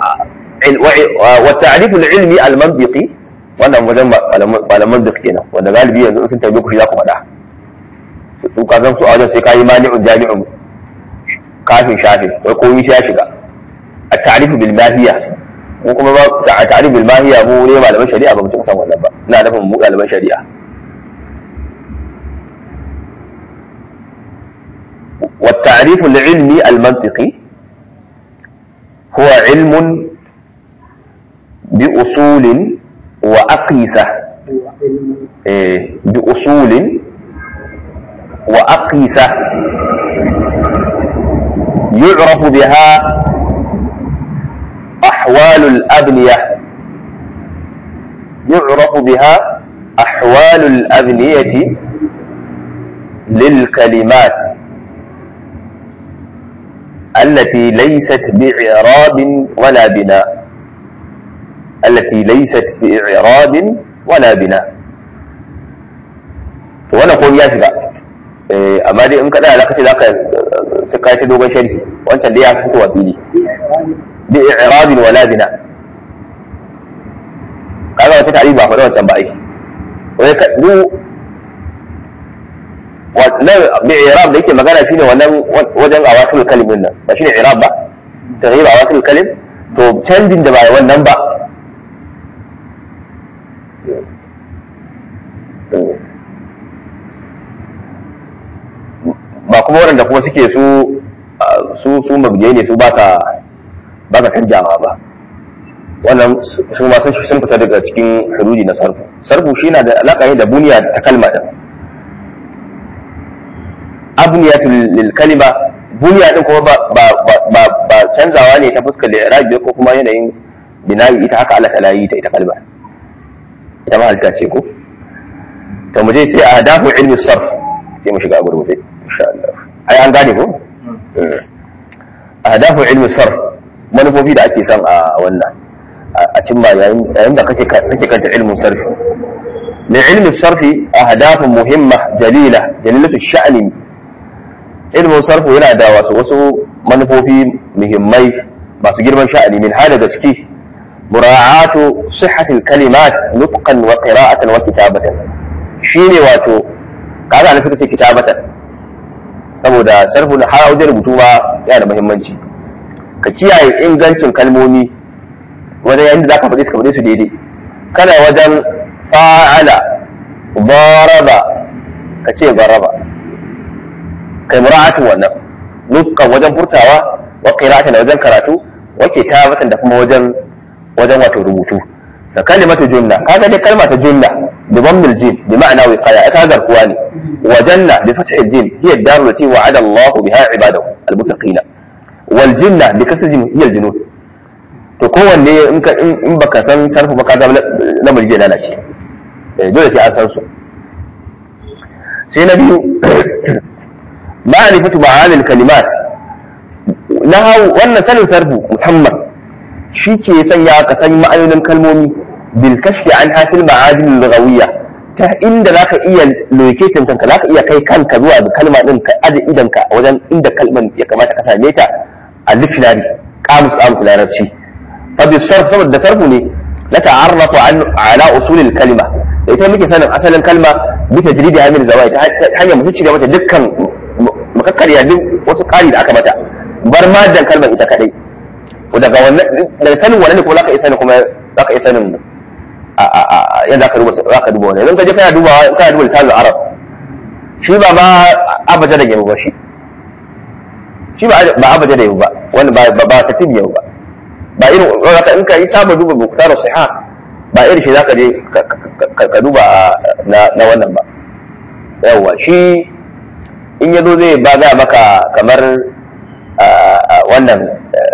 wa ta'rif al-ilmi al-mantiqi wannan wajen malaman da kenan wanda galibi yanzu sun tabi ku shi za ku faɗa su ka zan su a wajen sai ka yi mani'un jami'un kafin shafi wai komai sai ya shiga a ta'rifu bil mahiyya mu kuma ba a ta'rifu bil mahiyya mu ne malaman shari'a ba mu cika san wannan ba ina nufin mu malaman shari'a والتعريف العلمي المنطقي هو علم بأصول وأقيسة إيه بأصول وأقيسة يعرف بها أحوال الأبنية يعرف بها أحوال الأبنية للكلمات التي ليست بإعراب ولا بناء التي ليست بإعراب ولا بناء وانا قول يا شباب amma dai in ka tsaya zaka ce zaka sai ka ta dogon sharhi wancan dai ya fito wa fili bi i'rabin wala bina kaga wata tarihi ba faɗa wancan ba ai wai ka du wannan bi i'rab da yake magana shine wannan wajen awasul kalimin nan ba shine i'rab ba taghyir awasul kalim to canjin da ba wannan ba ba kuma waɗanda kuma suke su su su mabje ne su ba ka ba ka canjawa ba wannan su ma sun fita daga cikin huruji na sarfu sarfu shi na da alaƙa ne da buniya ta kalma din abniyatu lil kalima buniya din kuma ba ba ba ba canzawa ne ta fuskar li'irabi ko kuma yanayin binayi ita haka Allah ta yi ta ita kalma ita ma halitta ce ko to mu je sai a hadafu ilmi sarf sai mu shiga a gurgurde insha Allah ai an gane ko ahdafu ilmi sarf manufofi da ake son a wannan a cimma yayin da kake kake kanta ilmin sarfi li ilmi sarfi ahdafu muhimma jalila jalilatu sha'ni ilmin sarfi yana da wasu wasu manufofi muhimmai masu girman sha'ani min hada da ciki mura'atu sihhatil kalimat nutqan wa qira'atan wa kitabatan shine wato kaga ne suka ce kitabatan saboda sarfu da har wajen rubutu ma yana da muhimmanci ka kiyaye ingancin kalmomi wajen yayin da zaka faɗi su faɗi su daidai kana wajen fa'ala daraba ka ce daraba kai mura'atin wannan nutqan wajen furtawa wa qira'atan wajen karatu wa kitabatan da kuma wajen wajen wato rubutu da kalimatu jumla kaga dai kalma ta jumla bi dhammil jim bi ma'ana wiqaya ita garkuwa ne wa janna bi fathil jim hiya ad-dar allati wa'ada Allah biha ibadahu al-muttaqin wal jinna bi kasri jim hiya al-junud to kowanne in ka in baka san sarfu ba ka ga lamari zai lalace dole sai an san su sai na biyu ma'rifatu ma'ani al-kalimat nahawu wannan sanin sarfu musamman shi ke sanya ka san ma'anonin kalmomi bil kashfi an hasil ma'adin lughawiyya ta inda zaka iya locating kanka zaka iya kai kanka zuwa ga kalma din ka aje idan ka wajen inda kalman ya kamata ka same ta a dictionary qamus qamus larabci fa bi sarf saboda sarfu ne la ta'arrafu an ala usul al kalima da ita muke sanin asalin kalma bi tajridi hamil zawai ta hanyar mu cire mata dukkan makakkariya duk wasu kari da aka mata bar madan kalmar ita kadai daga wannan daga sanin wannan ne kuma zaka iya sanin kuma zaka iya sanin yadda zaka duba zaka duba wannan idan ka je kana dubawa kana duba lisanin arab shi ba ma abaja da yau ba shi shi ba ba abaja da yau ba wani ba ba ta tin yau ba ba irin zaka in ka yi saba duba buktar siha ba irin shi zaka je ka duba na wannan ba yawa shi in yazo zai ba ga maka kamar wannan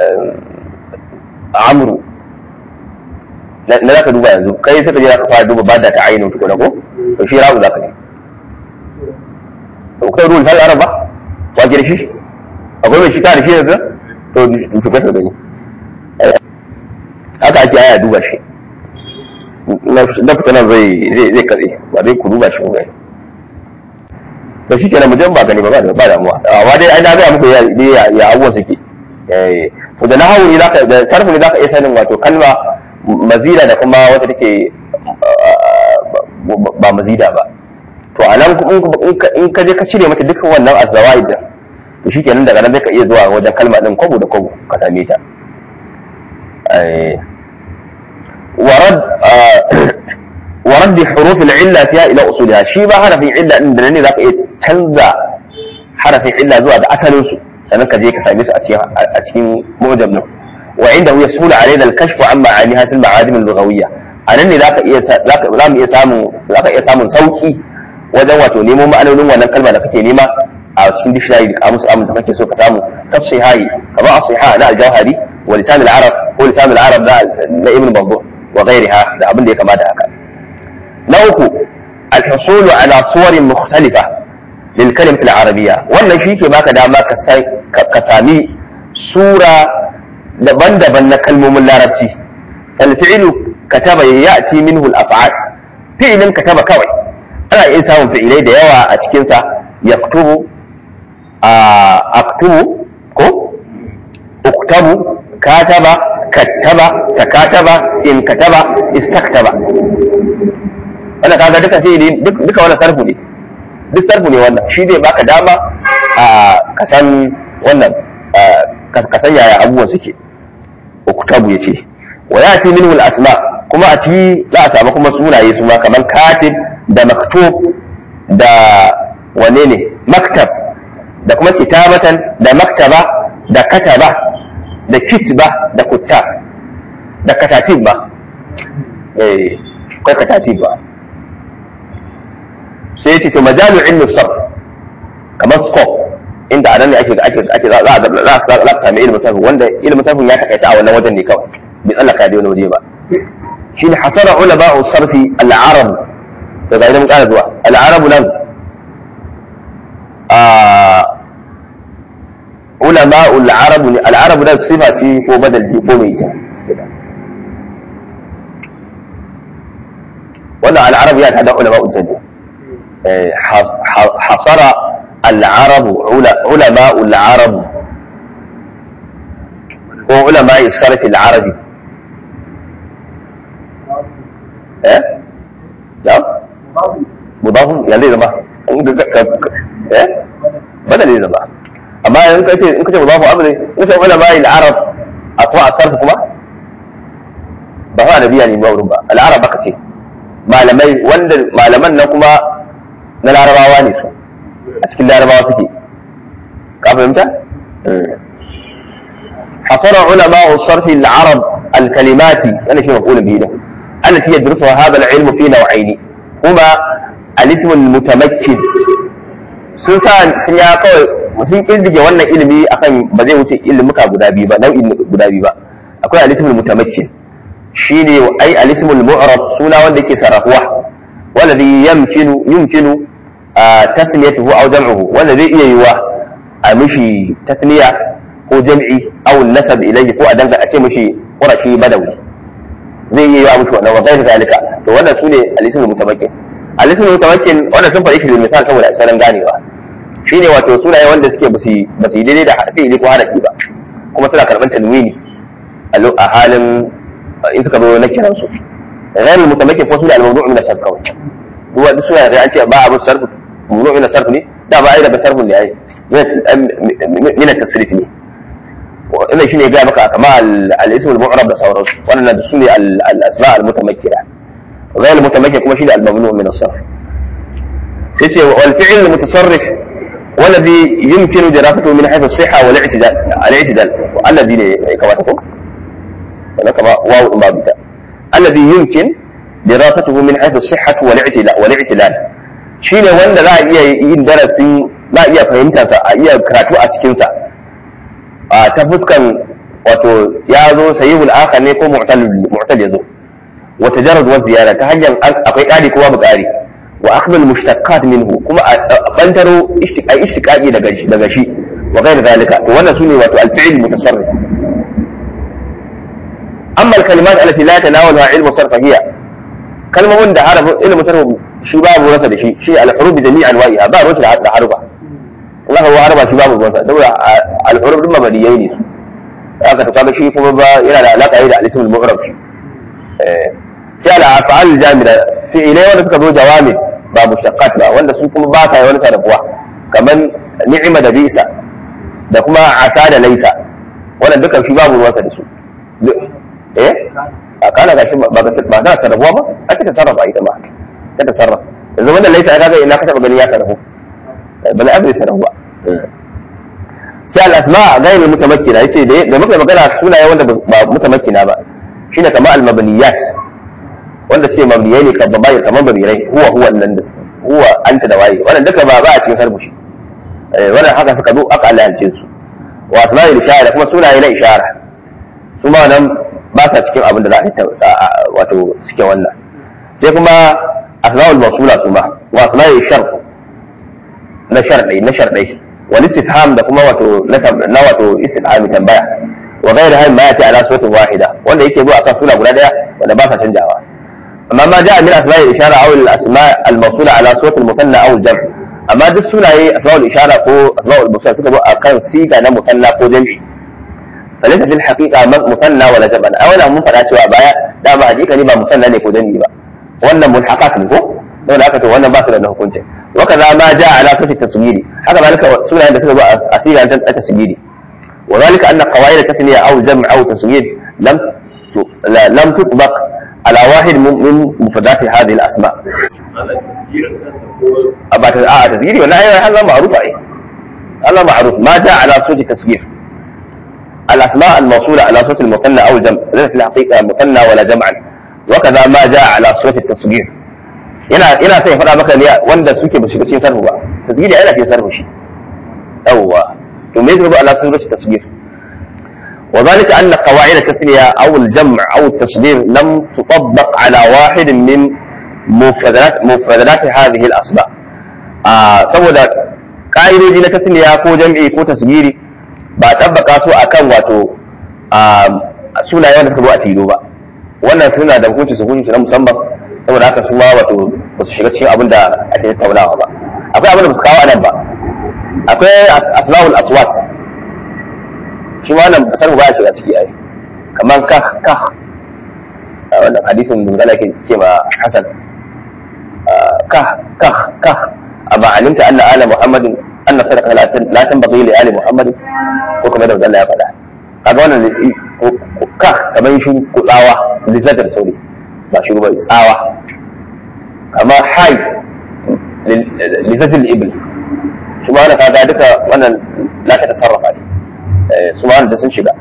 amru na za ka duba yanzu kai suka je za ka fara duba ba da ta ainihin tukuna ko to shi rabu za ka je to kai ruwan tal araba wa ke da shi akwai mai shi ta da shi yanzu to su kasa gani haka ake aya duba shi na fita nan zai zai zai katse ba zai ku duba shi ku gani to shi kenan mutum ba gani ba ba ba damuwa amma dai ai na ga muku ya ya ya abubuwan suke eh to da nahawu ne zaka da sarfu ne zaka iya sanin wato kalma mazida da kuma wata take ba mazida ba to a nan in ka je ka cire mata dukkan wannan azzawaid din to shikenan daga nan zai ka iya zuwa wajen kalma din kwabo da kwabo ka same ta ورد ورد حروف العلة فيها إلى أصولها شي ba harafin illa din da ne zaka iya canza harafin illa zuwa ga asalin su sannan ka je ka same su a cikin a cikin mujam din wa inda huwa yasulu alaina al-kashfu an ma'aniha fil ma'adim al-lughawiyya anan ne zaka iya zaka za mu iya samun zaka iya samun sauki wajen wato nemo ma'anonin wannan kalma da kake nema a cikin dictionary da kamus amun da kake so ka samu tasihai kamar as-siha na al-jawhari wa lisan al-arab ko lisan al-arab na ibn babbu wa ghayriha da abin da ya kamata haka na uku al-husulu ala suwarin mukhtalifa lil kalimati al-arabiyya wannan shi ke baka dama ka sami sura daban-daban na kalmomin larabci al-fi'lu kataba ya'ti minhu al-af'al fi'lin kataba kawai ana iya samun fi'ilai da yawa a cikinsa yaktubu a aktubu ko uktabu kataba kattaba takataba in kataba istaktaba wannan kaga duka fi'ili duka wannan sarfu ne duk sarfu ne wannan shi zai baka dama a kasan wannan kasan yaya abubuwan suke uktabu yace wa yati minhu al-asma kuma a ciki za a samu kuma sunaye su ma kamar katib da maktub da wane ne maktab da kuma kitabatan da maktaba da kataba da kitba da kuttab da katatib ba eh kai katatib ba sai yace to majalu ilmi sarf kamar scope inda anan ne ake ake ake za a za a za a sami ilmin sarf wanda ilmin sarf ya takaita a wannan wajen ne kawai bai tsallaka da wani waje ba shine hasara ulama'u sarfi al-arab daga idan mun ƙara zuwa al'arabu nan a ulama al'arabu ne al'arabu nan sifa ce ko badal ce ko mai ita wannan al'arabu ya tada ulama ujjani hasara al'arabu ulama al'arabu ko ulama sarfi al'arabi eh da مضاف يعني ليه زما ايه بدل ليه زما amma in ka ce in ka ce mudafu amri in ka wala bai al-arab atwa asarf kuma ba fa arabiya ne ba wurin ba al-arab aka ce malamai wanda malaman na kuma na larabawa ne su a cikin larabawa suke ka fahimta حصر علماء الصرف العرب الكلمات انا شيء مقول به ده التي يدرسها هذا العلم في نوعين هما الاسم المتمكن sun sa sun ya kawai sun kirdige wannan ilimi akan ba zai wuce ilimuka guda biyu ba nau'in guda biyu ba akwai alismul mutamakkin shine ai alismul mu'rab suna wanda yake sarrafuwa wanda zai yamkinu yumkinu tasniyatuhu aw jam'uhu wanda zai iya yiwa a mishi tasniya ko jam'i aw nasab ilayhi ko a danga a ce mishi qurashi badawi zai iya yiwa mishi wannan wa ghayr zalika to wannan sune alismul mutamakkin alismul mutamakkin wannan sun faɗi shi da misal saboda asalin ganewa shine wato sunaye wanda suke ba su yi daidai da harfi ko harafi ba kuma suna karɓar tanwini a halin in suka zo na kiran su غير المتمكن فهو الممنوع من الصرف kawai duk wanda suna da an ce ba abin sarf mamnu min sarf ne da ba ai daga sarf ne ai min at-tasrif ne wannan shine ga maka kama al-ism al-mu'rab da sauransu wannan da sune al-asma al-mutamakkina غير المتمكن kuma shine al-mamnu min as-sarf sai ce wal fi'l al-mutasarrif والذي يمكن دراسته من حيث الصحة والاعتدال الاعتدال الذي كما تقول هذا كما واو ما بتا الذي يمكن دراسته من حيث الصحة والاعتدال والاعتدال shine wanda za a iya yin darasi za a iya fahimta sa a iya karatu a cikin sa a ta fuskan wato ya zo sahihul akhar ne ko mu'tal mu'tal yazo wa tajarrud wa ziyara ta hanyar akwai ƙari ko babu ƙari wa akhdhal mushtaqat minhu kuma a bantaro ishtiqai ishtiqaqi daga shi daga shi wa ghayr zalika to wannan sune wato al-fi'l mutasarrif amma al-kalimat allati la tanawaluha ilmu sarf hiya kalmomin da harafin ilimin sarfu shi babu rasa da shi shi al-huruf bi jami'i anwa'iha ba ruwa da harufa Allah ya harba shi babu ruwansa saboda al-huruf din mabadiyai ne su haka to kaga shi kuma ba yana da alaka da al-ism al-mu'rab shi eh sai al-af'al jamida fi'ilai wanda suka zo jawami ba mushaqqat ba wanda su kuma ba sa wani sarrafuwa kamar ni'ima da bisa da kuma asa da laisa wannan dukan shi babu ruwansa da su eh a kana gashi ba ba ba ta sarrafuwa ba ake ta sarrafa ita ma ta ta sarrafa yanzu wannan laisa ya kaga ina ka taba gani ya sarrafu bala abin sarrafu ba sai al-asma ghayr mutamakkina yace da muka magana sunaye wanda ba mutamakkina ba shine kamar al-mabniyat wanda suke mabniyai ne kan babai kamar babirai huwa huwa nan da huwa anta da waye wannan duka ba ba a cikin sarbushi wannan haka suka zo aka alhalce su wa asma'il ishara kuma sunaye na ishara su ma nan ba sa cikin abin da za a wato suke wannan sai kuma asma'ul mawsula su ma wa asma'il shar na sharɗai na sharɗai wal istifham da kuma wato na wato istifhami tambaya wa ghayr hay ma yati ala suratin wahida wanda yake zuwa akan suna guda daya wanda ba sa canjawa amma ma ja'a min asma'il ishara aw al asma' al mawsula ala suratil musanna aw al jam' amma duk sunaye asma'ul ishara ko asma'ul mawsula suka zo akan siga na musanna ko jam'i فليس في الحقيقة مثنى ولا جمع أولا mun faɗa cewa baya da ba hakika ne ba musanna ne ko jami'i ba wannan mulhaqat ne ko saboda haka to wannan ba su da hukunci wa kaza ma jaa ala sifati tasghiri haka zalika sunayen da suka zo a siga ta tasghiri wa zalika anna qawaid tasniya aw jam' aw tasghir lam lam tutbaq ala wahid min mufradat hadhihi al asma ba ta a tasghiri wannan ayi Allah ma'ruf ai Allah ma'ruf ma jaa ala sifati tasghir الأسماء الموصولة على صوت المثنى أو الجمع ليس في الحقيقة مثنى ولا جمعا وكذا ما جاء على صوت التصغير ina ina sai faɗa maka ne wanda suke ba shiga cikin sarfu ba tasgiri yana cikin sarfu shi yawwa to me yake ala sun rubuta tasgir wa zalika anna qawaid tasniya aw al jam' aw al tasghir lam tutabbaq ala wahid min mufradat mufradat hadhihi al asma saboda ka'idoji na tasniya ko jam'i ko tasgiri ba tabbaka su akan wato sunaye wanda suka zo a tilo ba wannan suna da hukunci su hukunci na musamman saboda haka su ma wato ba su shiga cikin abin da ake tattaunawa ba akwai abin da ba su kawo anan ba akwai asma'ul aswat shi ma wannan basar ba ya shiga ciki ai kamar kah kah wannan hadisin da zala yake ce ma hasan kah kah kah amma alimta anna ala muhammadin anna sadaqa la tanbaghi li ali muhammadin ko kamar da Allah ya faɗa kaga wannan ka kamar shi kutsawa lizatar sauri ba shi ba tsawa amma hai lizatul ibl shi ma wannan kaga duka wannan la ta tasarrafa ne su ma wannan da sun shiga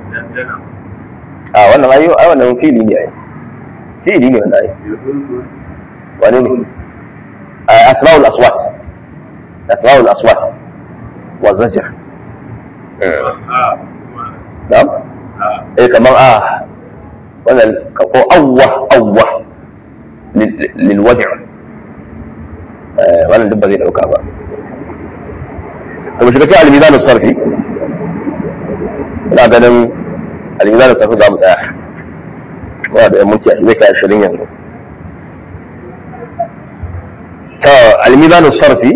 a wannan ayo ai wannan fili ne ai fili ne wannan ai wani ne asma'ul aswat asma'ul aswat wa zajr na'am eh kamar a wannan ko awwa awwa lil wadi' wannan duk ba zai dauka ba to mu shiga cikin al-mizan sarfi ina ganin al-mizan sarfi za mu tsaya kuma da minti zai kai ashirin yanzu to al-mizan sarfi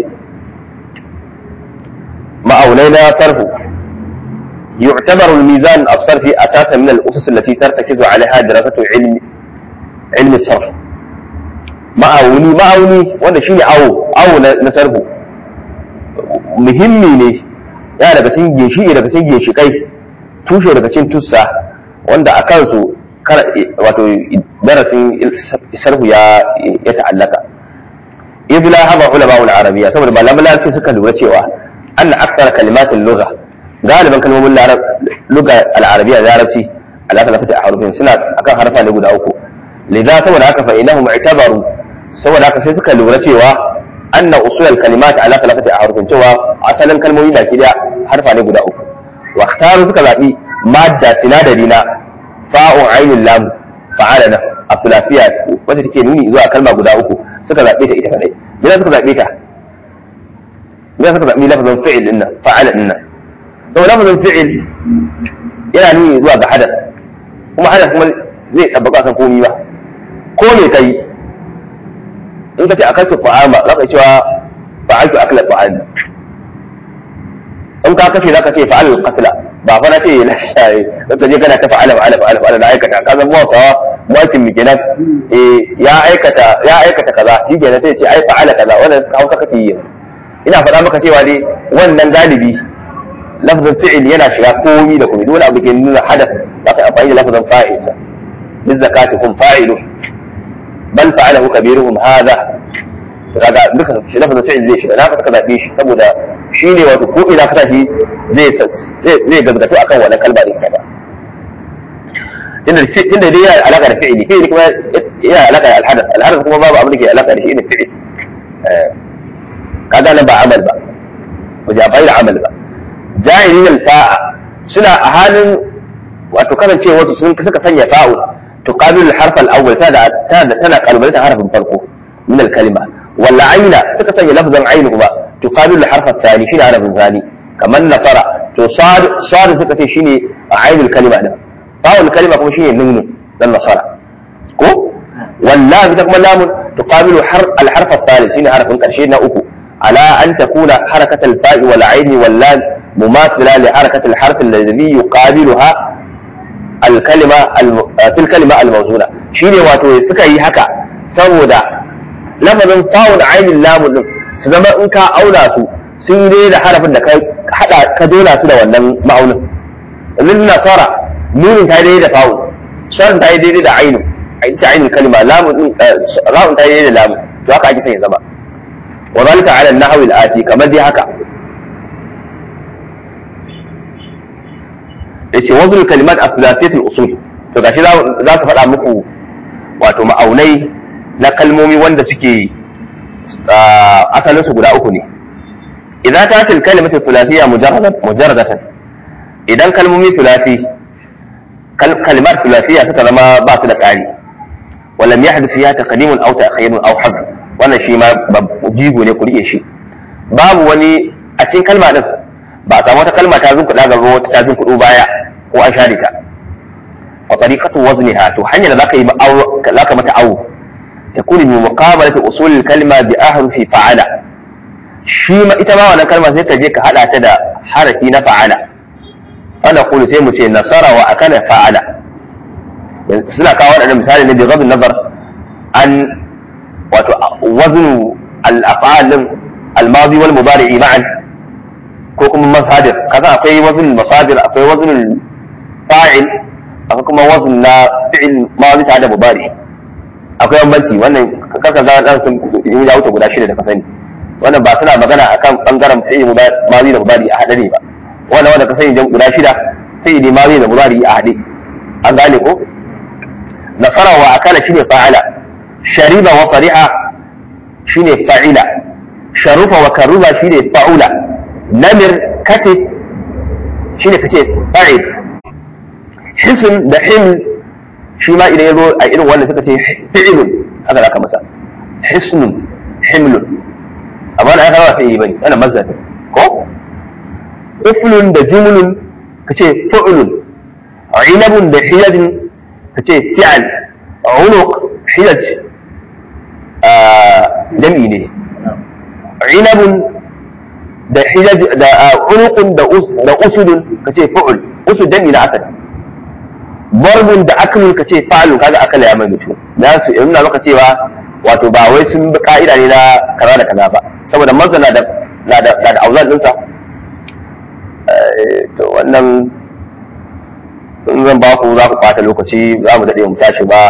ma'aunai na sarfu يعتبر الميزان الصرفي اساسا من الاسس التي ترتكز عليها دراسه علم علم الصرف ma'auni ma'auni wanda shine awo awo na sarfu muhimmi ne ya daga cikin ginshiki daga cikin ginshikai tushe daga cikin tussa wanda a kansu wato darasin sarfu ya ya ta'allaka idh la haba ulama al-arabiyya saboda malaman larabci suka lura cewa anna akthar kalimatin lugha galiban kalmomin luga al'arabiya larabci ala talafati a harufin suna akan harfa ne guda uku lidha saboda haka fa inahum i'tabaru saboda haka sai suka lura cewa anna usul al kalimat ala talafati a harufin cewa asalin kalmomi baki daya harfa ne guda uku wa ikhtaru suka zabi madda sinadari na fa'un ainul lam fa'alana a thulathiyya wacce take nuni zuwa kalma guda uku suka zabe ta ita kadai idan suka zabe ta idan suka zabi lafazin fi'il dinnan fa'ala dinnan sau lafazin fi'il yana nuni zuwa ga hadas kuma hadas kuma zai tabbaka kan komi ba ko me kai in ka ce akaltu fa'ama za ka cewa fa'altu akla fa'al in ka kashe za ka ce fa'al qatla ba fa na ce na shaye ka je kana ta fa'ala fa'ala fa'ala fa'ala na aikata ka zama wasawa mutum kenan eh ya aikata ya aikata kaza shi kenan sai ce ai fa'ala kaza wannan hausa kake yi ina faɗa maka cewa dai wannan galibi lafzin fi'il yana shiga komi da komi dole abu ke nuna hadath za ka amfani da lafzin fa'il min zakati hum fa'ilu bal fa'alahu kabiruhum hadha kaga duka shi lafzin fi'il zai shiga na ka zabe shi saboda shi ne wato ko ina ka shi zai zai gazgato akan wannan kalma din kaza inda inda dai yana alaka da fi'ili fi'ili kuma yana alaka da alhadath alhadath kuma babu abin da ke alaka da shi ne fi'il kaga nan ba amal ba ba ja bai da amal ba jahilin alfa'a suna a halin wato kasance wasu sun suka sanya fa'u tuqabilu al-harf al-awwal ta da tana kalbalta harfin farko min al-kalima walla aina suka sanya lafzan ainu kuma tuqabilu al-harf al-thani shine harfin thani kamar nasara to sad sad suka ce shine ainul kalima din fa'ul kalima kuma shine nunun dan nasara ko walla ita kuma lamun tuqabilu al-harf al-thalith shine harfin karshe na uku على أن تكون حركة الفاء والعين واللام مماثلة لحركة الحرف الذي يقابلها الكلمة الم... في الكلمة الموزونة شيني واتو سكا هكا سودا لفظ فاء عين اللام su zama in ka auna su sun yi da harafin da ka hada ka dona su da wannan ma'aunin lil nasara nunin ta daidai da fa'u sharin ta yi daidai da ainu ta ainin kalma lamun ra'un ta yi daidai da lamun to haka ake son ya zama وذلك على النحو الآتي كما دي هكا yace wazul kalimat as-sulasiyat al-usul to gashi za su faɗa muku wato ma'aunai na kalmomi wanda suke asalin su guda uku ne idan ta til kalimatu thulathiya mujarradatan idan kalmomi thulathi kalimat thulathiya suka zama ba su da ƙari ولم يحدث فيها تقديم او تاخير او حذف wannan shi ma jigo ne ku rike shi babu wani a cikin kalma din ba a samu wata kalma ta zunkuɗa gaba wata ta zunkuɗo baya ko an share ta wa tariqatu wazniha to hanyar da zaka yi zaka mata awu takuni bi muqabalati usul kalma bi ahrufi fa'ala shi ma ita ma wannan kalma sai ka je ka hada ta da harafi na fa'ala ana kulu sai mu ce nasara wa akala fa'ala suna kawo waɗannan misali ne bi gabin nazar an wato waznu al-af'al al-madi wal mudari ma'an ko kuma masadir kaza akwai wazn masadir akwai wazn fa'il akwai kuma wazn na fi'il madi tare da mudari akwai bambanci wannan kaka ga dan sun yi da wuce guda shida da ka sani wannan ba suna magana akan bangaren fi'il madi da mudari a hade ne ba wannan wanda ka sani guda shida fi'il madi da mudari a hade an gane ko nasara wa akala shine fa'ala shariba wa fariha shine fa'ila sharufa wa karuba shine fa'ula namir katif shine kace fa'il hisn da him shi ma idan yazo a irin wannan suka ce fi'ilun haka zaka masa hisnun himlun amma da aka ba fi'ili bane wannan mazdar ko uflun da jumlun kace fu'lun inabun da hiyadin kace fi'al unuq hiyaj jam'i ne inabun da hijaj da unuqun da da usudun kace fu'ul usud jam'i na asad barbun da aklun kace fa'alun kaga akala ya mai mutu na su yana maka cewa wato ba wai sun bi ka'ida ne na kaza da kaza ba saboda mazana da na da da auzan dinsa to wannan in zan ba ku za ku ɓata lokaci za mu daɗe mu tashi ba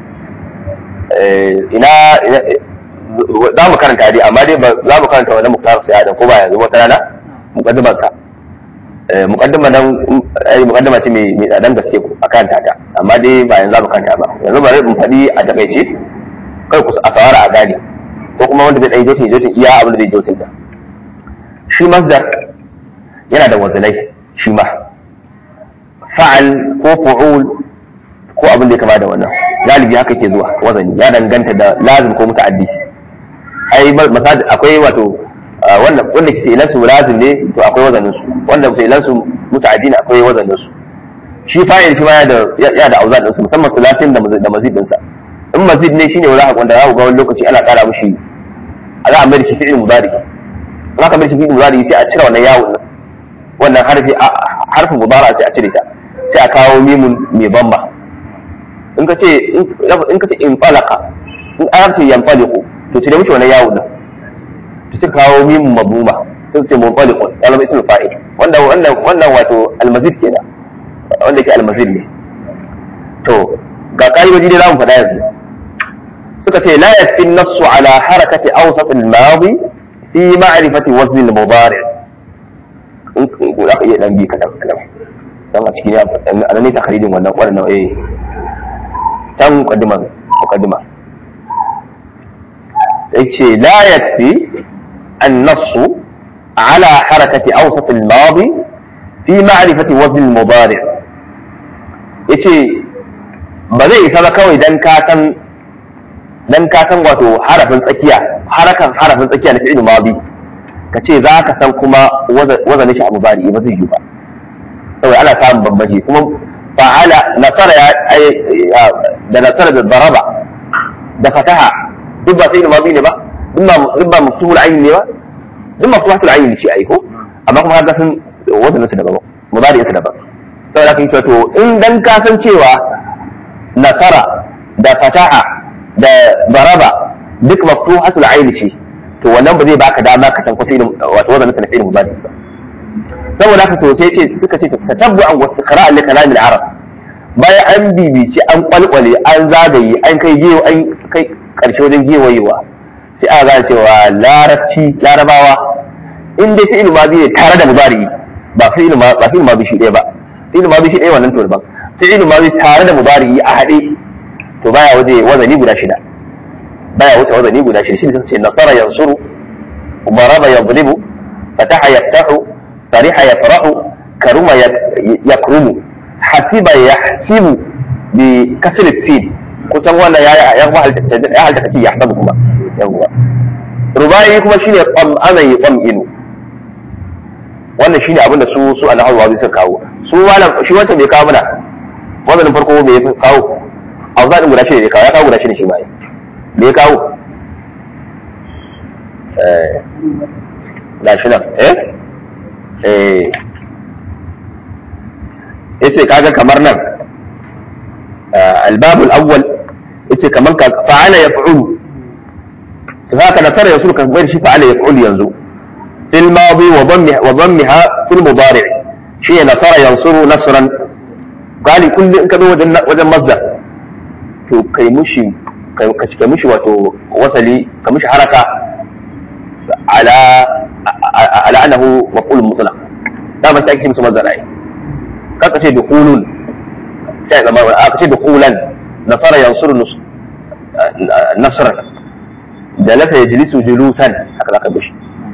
ina za mu karanta dai amma dai za mu karanta wani muktar sai adam ko ba yanzu wata rana muqaddiman sa muqaddima nan ai muqaddima ce mai mai tsadan gaske ku a karanta ta amma dai ba yanzu za mu karanta ba yanzu bari mu faɗi a takaice kai ku a sawara a gane ko kuma wanda zai ɗan jotin jotin iya abin da zai jotin da shi masdar yana da wazanai shi ma fa'al ko fu'ul ko abin da ya kama da wannan galibi haka ke zuwa wazani ya danganta da lazim ko muta'addi ai masajid akwai wato wanda wanda ke ilan su lazim ne to akwai wazanin su wanda ke ilan su muta'addi ne akwai wazanin su shi fa'il shi ma ya da ya da auzan din su musamman sulatin da da mazid din sa in mazid ne shine wala wanda za ku ga wani lokaci ana kara mushi a za a mai da shi fi'il mudari in aka mai da shi fi'il mudari sai a cire wannan yawon nan wannan harfi harfin mudara sai a cire ta sai a kawo mimun mai bamba in ka ce in ka ce in falaka in an ce yan faliku to cire mushi wannan yawon nan to sai kawo mimun mabuma sai ce mun faliku ya zama ismul fa'il wannan wannan wannan wato almazid kenan wanda ke almazid ne to ga ka'idoji dai za mu faɗa yanzu suka ce la yafi nassu ala harakati awsat al-madi fi ma'rifati wazn al-mudari in ko za ka iya dan bi kadan kadan dan a cikin a ne takharijin wannan wannan eh tan muqaddima muqaddima yace la yafi an-nassu ala harakati awsat al-madi fi ma'rifati wazn al-mudari yace ba zai isa ba kawai dan ka san dan ka san wato harafin tsakiya harakan harafin tsakiya na fi'il madi ka ce za ka san kuma wazanin shi abu bari ba zai yi ba saboda ana samun bambanci kuma fa'ala nasara ya da nasara da daraba da fataha duk ba fi'il madi ne ba duk ba maftuhul ayn ne ba duk maftuhul ayn shi ai ko amma kuma ka san wazanin su daban mudari su daban saboda kan to in dan ka san cewa nasara da fataha da baraba duk maftuhatul aini ce to wannan ba zai baka dama ka san kwafi wato wazanin sa na fi'il mudari ba saboda haka to sai ce suka ce tatabbu an wastiqra li kalam al-arab bayan an bibici an kwalkwale an zagaye an kai gewa an kai karshe wajen gewayewa sai aka gane cewa larabci larabawa in dai fi'il madi ne tare da mudari ba fi'il ma ba fi'il madi shi ɗaya ba fi'il madi shi ɗaya wannan to daban fi'il madi tare da mudari a haɗe to baya waje wazani guda shida baya wuce wazani guda shida shine sai nasara yansuru umaraba yadribu fataha yaftahu fariha yafrahu karuma yakrumu hasiba yahsibu bi kasr sin kusan wannan ya ya halta ya halta kace yahsabu kuma yawa rubai kuma shine qam ana yqaminu wannan shine abinda su su alhawa suka kawo su malam shi wanda bai kawo mana wannan farko bai kawo a zaɗin guda shida ne kawo ya kawo guda shida shi ma me ya kawo ga shi nan eh eh yace kaga kamar nan albabul awwal yace kamar ka fa'ala yaf'ulu haka nasara yasul ka bar shi fa'ala yaf'ulu yanzu fil madi wa dhammiha wa dhammiha fil mudari' shi nasara yansuru nasran gali kullu in ka zo wajen wajen masdar to kai mushi ka cika mushi wato wasali ka mushi haraka ala ala annahu maf'ul mutlaq da ba sai ake musu mazara ai kaka ce dukhulun sai zama aka ce dukhulan nasara yansuru nasran jalasa yajlisu julusan haka zaka bishi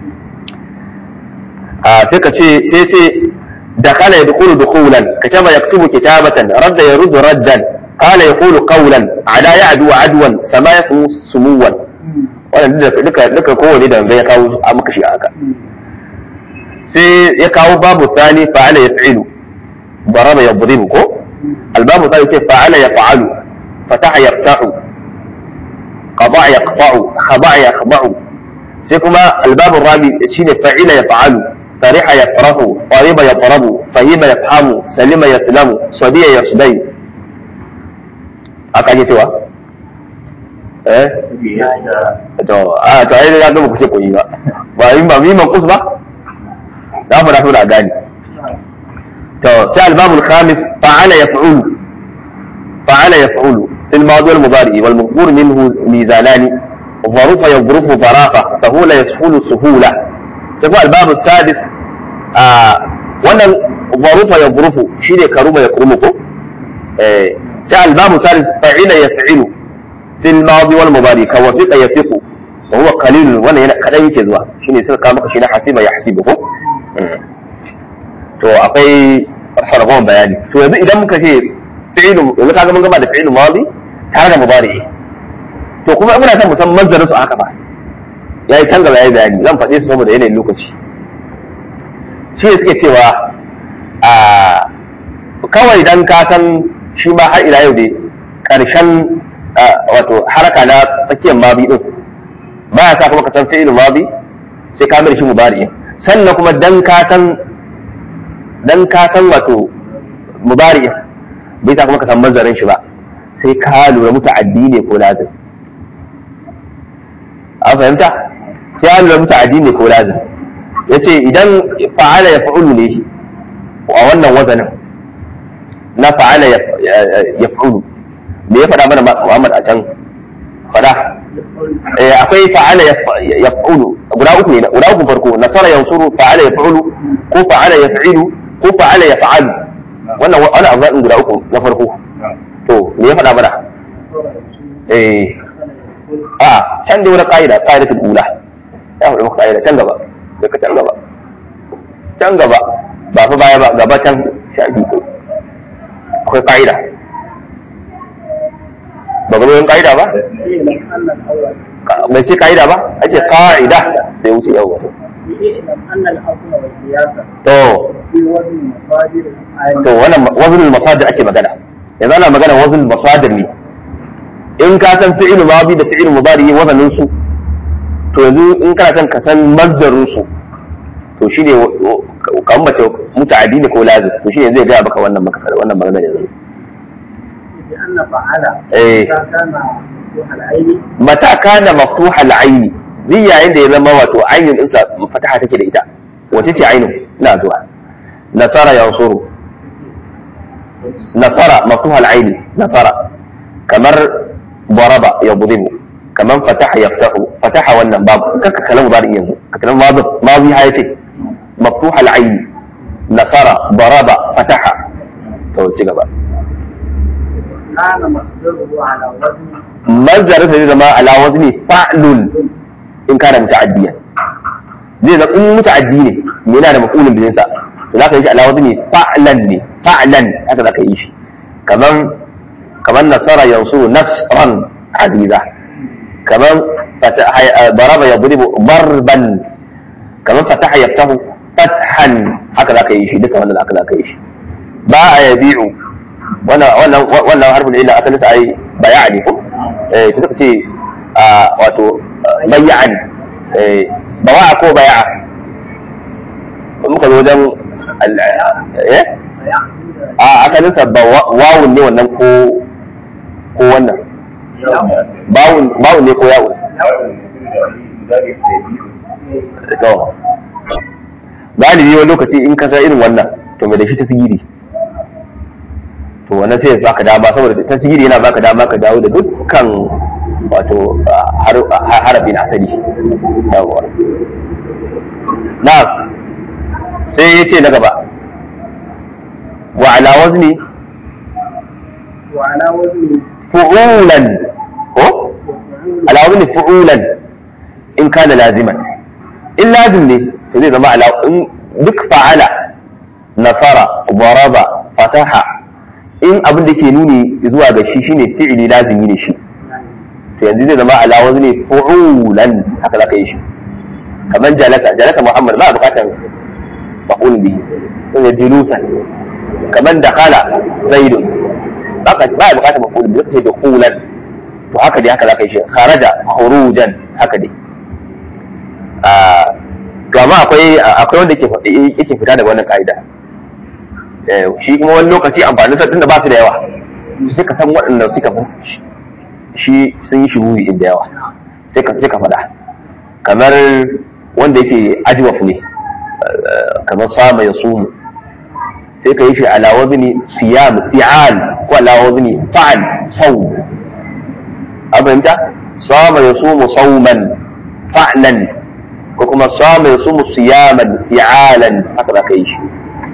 a sai ka ce sai ce dakhala yadkhulu dukhulan kataba yaktubu kitabatan radda yaruddu raddan قال يقول قولا على يعدو عدوا سما يسمو سموا wannan duka duka kowane da ya kawo a maka shi haka sai ya kawo babu tsani fa'ala ya fi'ilu daraba ya buribu ko albabu tsani ce fa'ala ya fa'alu fataha ya fatahu qada ya qata'u khaba ya khaba'u sai kuma albabu rabi shine fa'ila ya fa'alu fariha ya farahu qariba ya farabu fahima ya fahamu salima ya silamu sadiya ya sudai aka ake cewa eh to a to ai ya gama kuce koyi ba ba yi ba miman kus ba da mu da su da gani to sai albabul khamis fa'ala yaf'ulu fa'ala yaf'ulu fil madi wal mudari wal maqbur minhu mizanani ظروف يظرف ظرافة سهولة يسهول سهولة سيكون الباب السادس آه وانا ظروف يظرف شيء كروم يكرمكم آه sai albabu salis fa'ila yaf'ilu fil madi wal mudari ka wafiqa yafiqu wa huwa qalil wannan yana kadan yake zuwa shine suka kawo maka shi na hasiba yahsibu ko to akwai sarfon bayani to yanzu idan muka ce fi'lu yanzu kaga mun gama da fi'lu madi tare da mudari to kuma muna son mu san manzarin su haka ba yayi tangala yayi bayani zan faɗe su saboda yanayin lokaci shi suke cewa a kawai dan ka san shi ma har ila yau dai ƙarshen wato haraka na tsakiyar mabi din ba ya sa kuma ka san fi'il mabi sai ka mai shi mubari sannan kuma dan ka san dan ka san wato mubari bai sa kuma ka san mazarin shi ba sai ka lura muta'addi ne ko lazim an fahimta sai an lura muta'addi ne ko lazim yace idan fa'ala ya fa'ulu ne a wannan wazanin na fa'ala ya fa'ulu me ya faɗa mana Muhammad a can faɗa akwai fa'ala ya fa'ulu guda uku ne guda uku farko nasara yansuru fa'ala ya fa'ulu ko fa'ala ya fa'ilu ko fa'ala ya fa'alu wannan wani abu zaɗin guda uku na farko to me ya faɗa mana eh a can da wani ƙa'ida ƙa'ida ta ula ya faɗi maka ƙa'ida can gaba daga can gaba can gaba ba fa baya ba gaba can shafi akwai ƙa'ida ba ga yin ƙa'ida ba bai ce ƙa'ida ba ake ƙa'ida sai wuce yau to to wannan wazin masadir ake magana yanzu ana magana wazin masadir ne in ka san fi'il madi da fi'il mudari wazanin su to yanzu in kana son ka san mazdarin su to shine kan mace muta'addi ne ko lazim to shine zai ga baka wannan maka wannan magana yanzu eh mata kana maftuha al-ayn zai yayin da ya zama wato ainin ɗinsa fataha take da ita wace ce ainin ina zuwa nasara yansuru nasara maftuha al-ayn nasara kamar daraba yadribu kamar fataha yaftahu fataha wannan babu kaka kalamu bari yanzu ka kalamu babu mazi ha yace maftuha al-ayn nasara daraba fataha to ci gaba kana masdaruhu ala wazni mazdarin zai zama ala wazni fa'lun in kana muta'addiyan zai zama in muta'addi ne me yana da maf'ulun bihin sa to zaka yi shi ala wazni fa'lan ne fa'lan haka zaka yi shi kaman kaman nasara yansuru nasran aziza kaman daraba yadribu darban kaman fataha yaftahu fathan haka zaka yi shi duka wannan haka zaka yi shi ba a yabi'u wannan wannan wannan harfin illa asalin sa ai baya ne ko eh to suka ce wato bay'an eh bawa ko baya muka zo wajen eh a asalin sa wawun ne wannan ko ko wannan bawun bawun ne ko yawun to galibi wani lokaci in ka san irin wannan to mai da shi ta sigiri to wannan sai ya baka dama saboda ta sigiri yana baka dama ka dawo da dukkan wato harafi na asali yawwa na sai ya ce na gaba wa ala wazni wa ala wazni fu'ulan ko ala wazni fu'ulan in kana laziman in lazim ne to zai zama ala in duk fa'ala nasara daraba fataha in abin da ke nuni zuwa ga shi shine fi'ili lazimi ne shi to yanzu zai zama ala wazni fu'ulan haka zaka yi shi kamar jalasa jalasa muhammad ba bukatar maqul bihi sai julusan kamar dakhala zaidun baka ba bukatar maqul bihi sai dukhulan to haka dai haka zaka yi shi kharaja khurujan haka dai a to amma akwai akwai wanda yake yake fita daga wannan ka'ida shi kuma wani lokaci amfanin sa tunda ba su da yawa sai ka san waɗanda suka shi sun yi shuhuri da yawa sai ka sai ka faɗa kamar wanda yake ajwaf ne kamar sama ya sumu sai ka yi shi ala wazni siyam fi'al ko ala wazni fa'al saw a fahimta sama ya sumu sauman fa'lan ko kuma sama ya sumu siyaman fi'alan haka za ka yi shi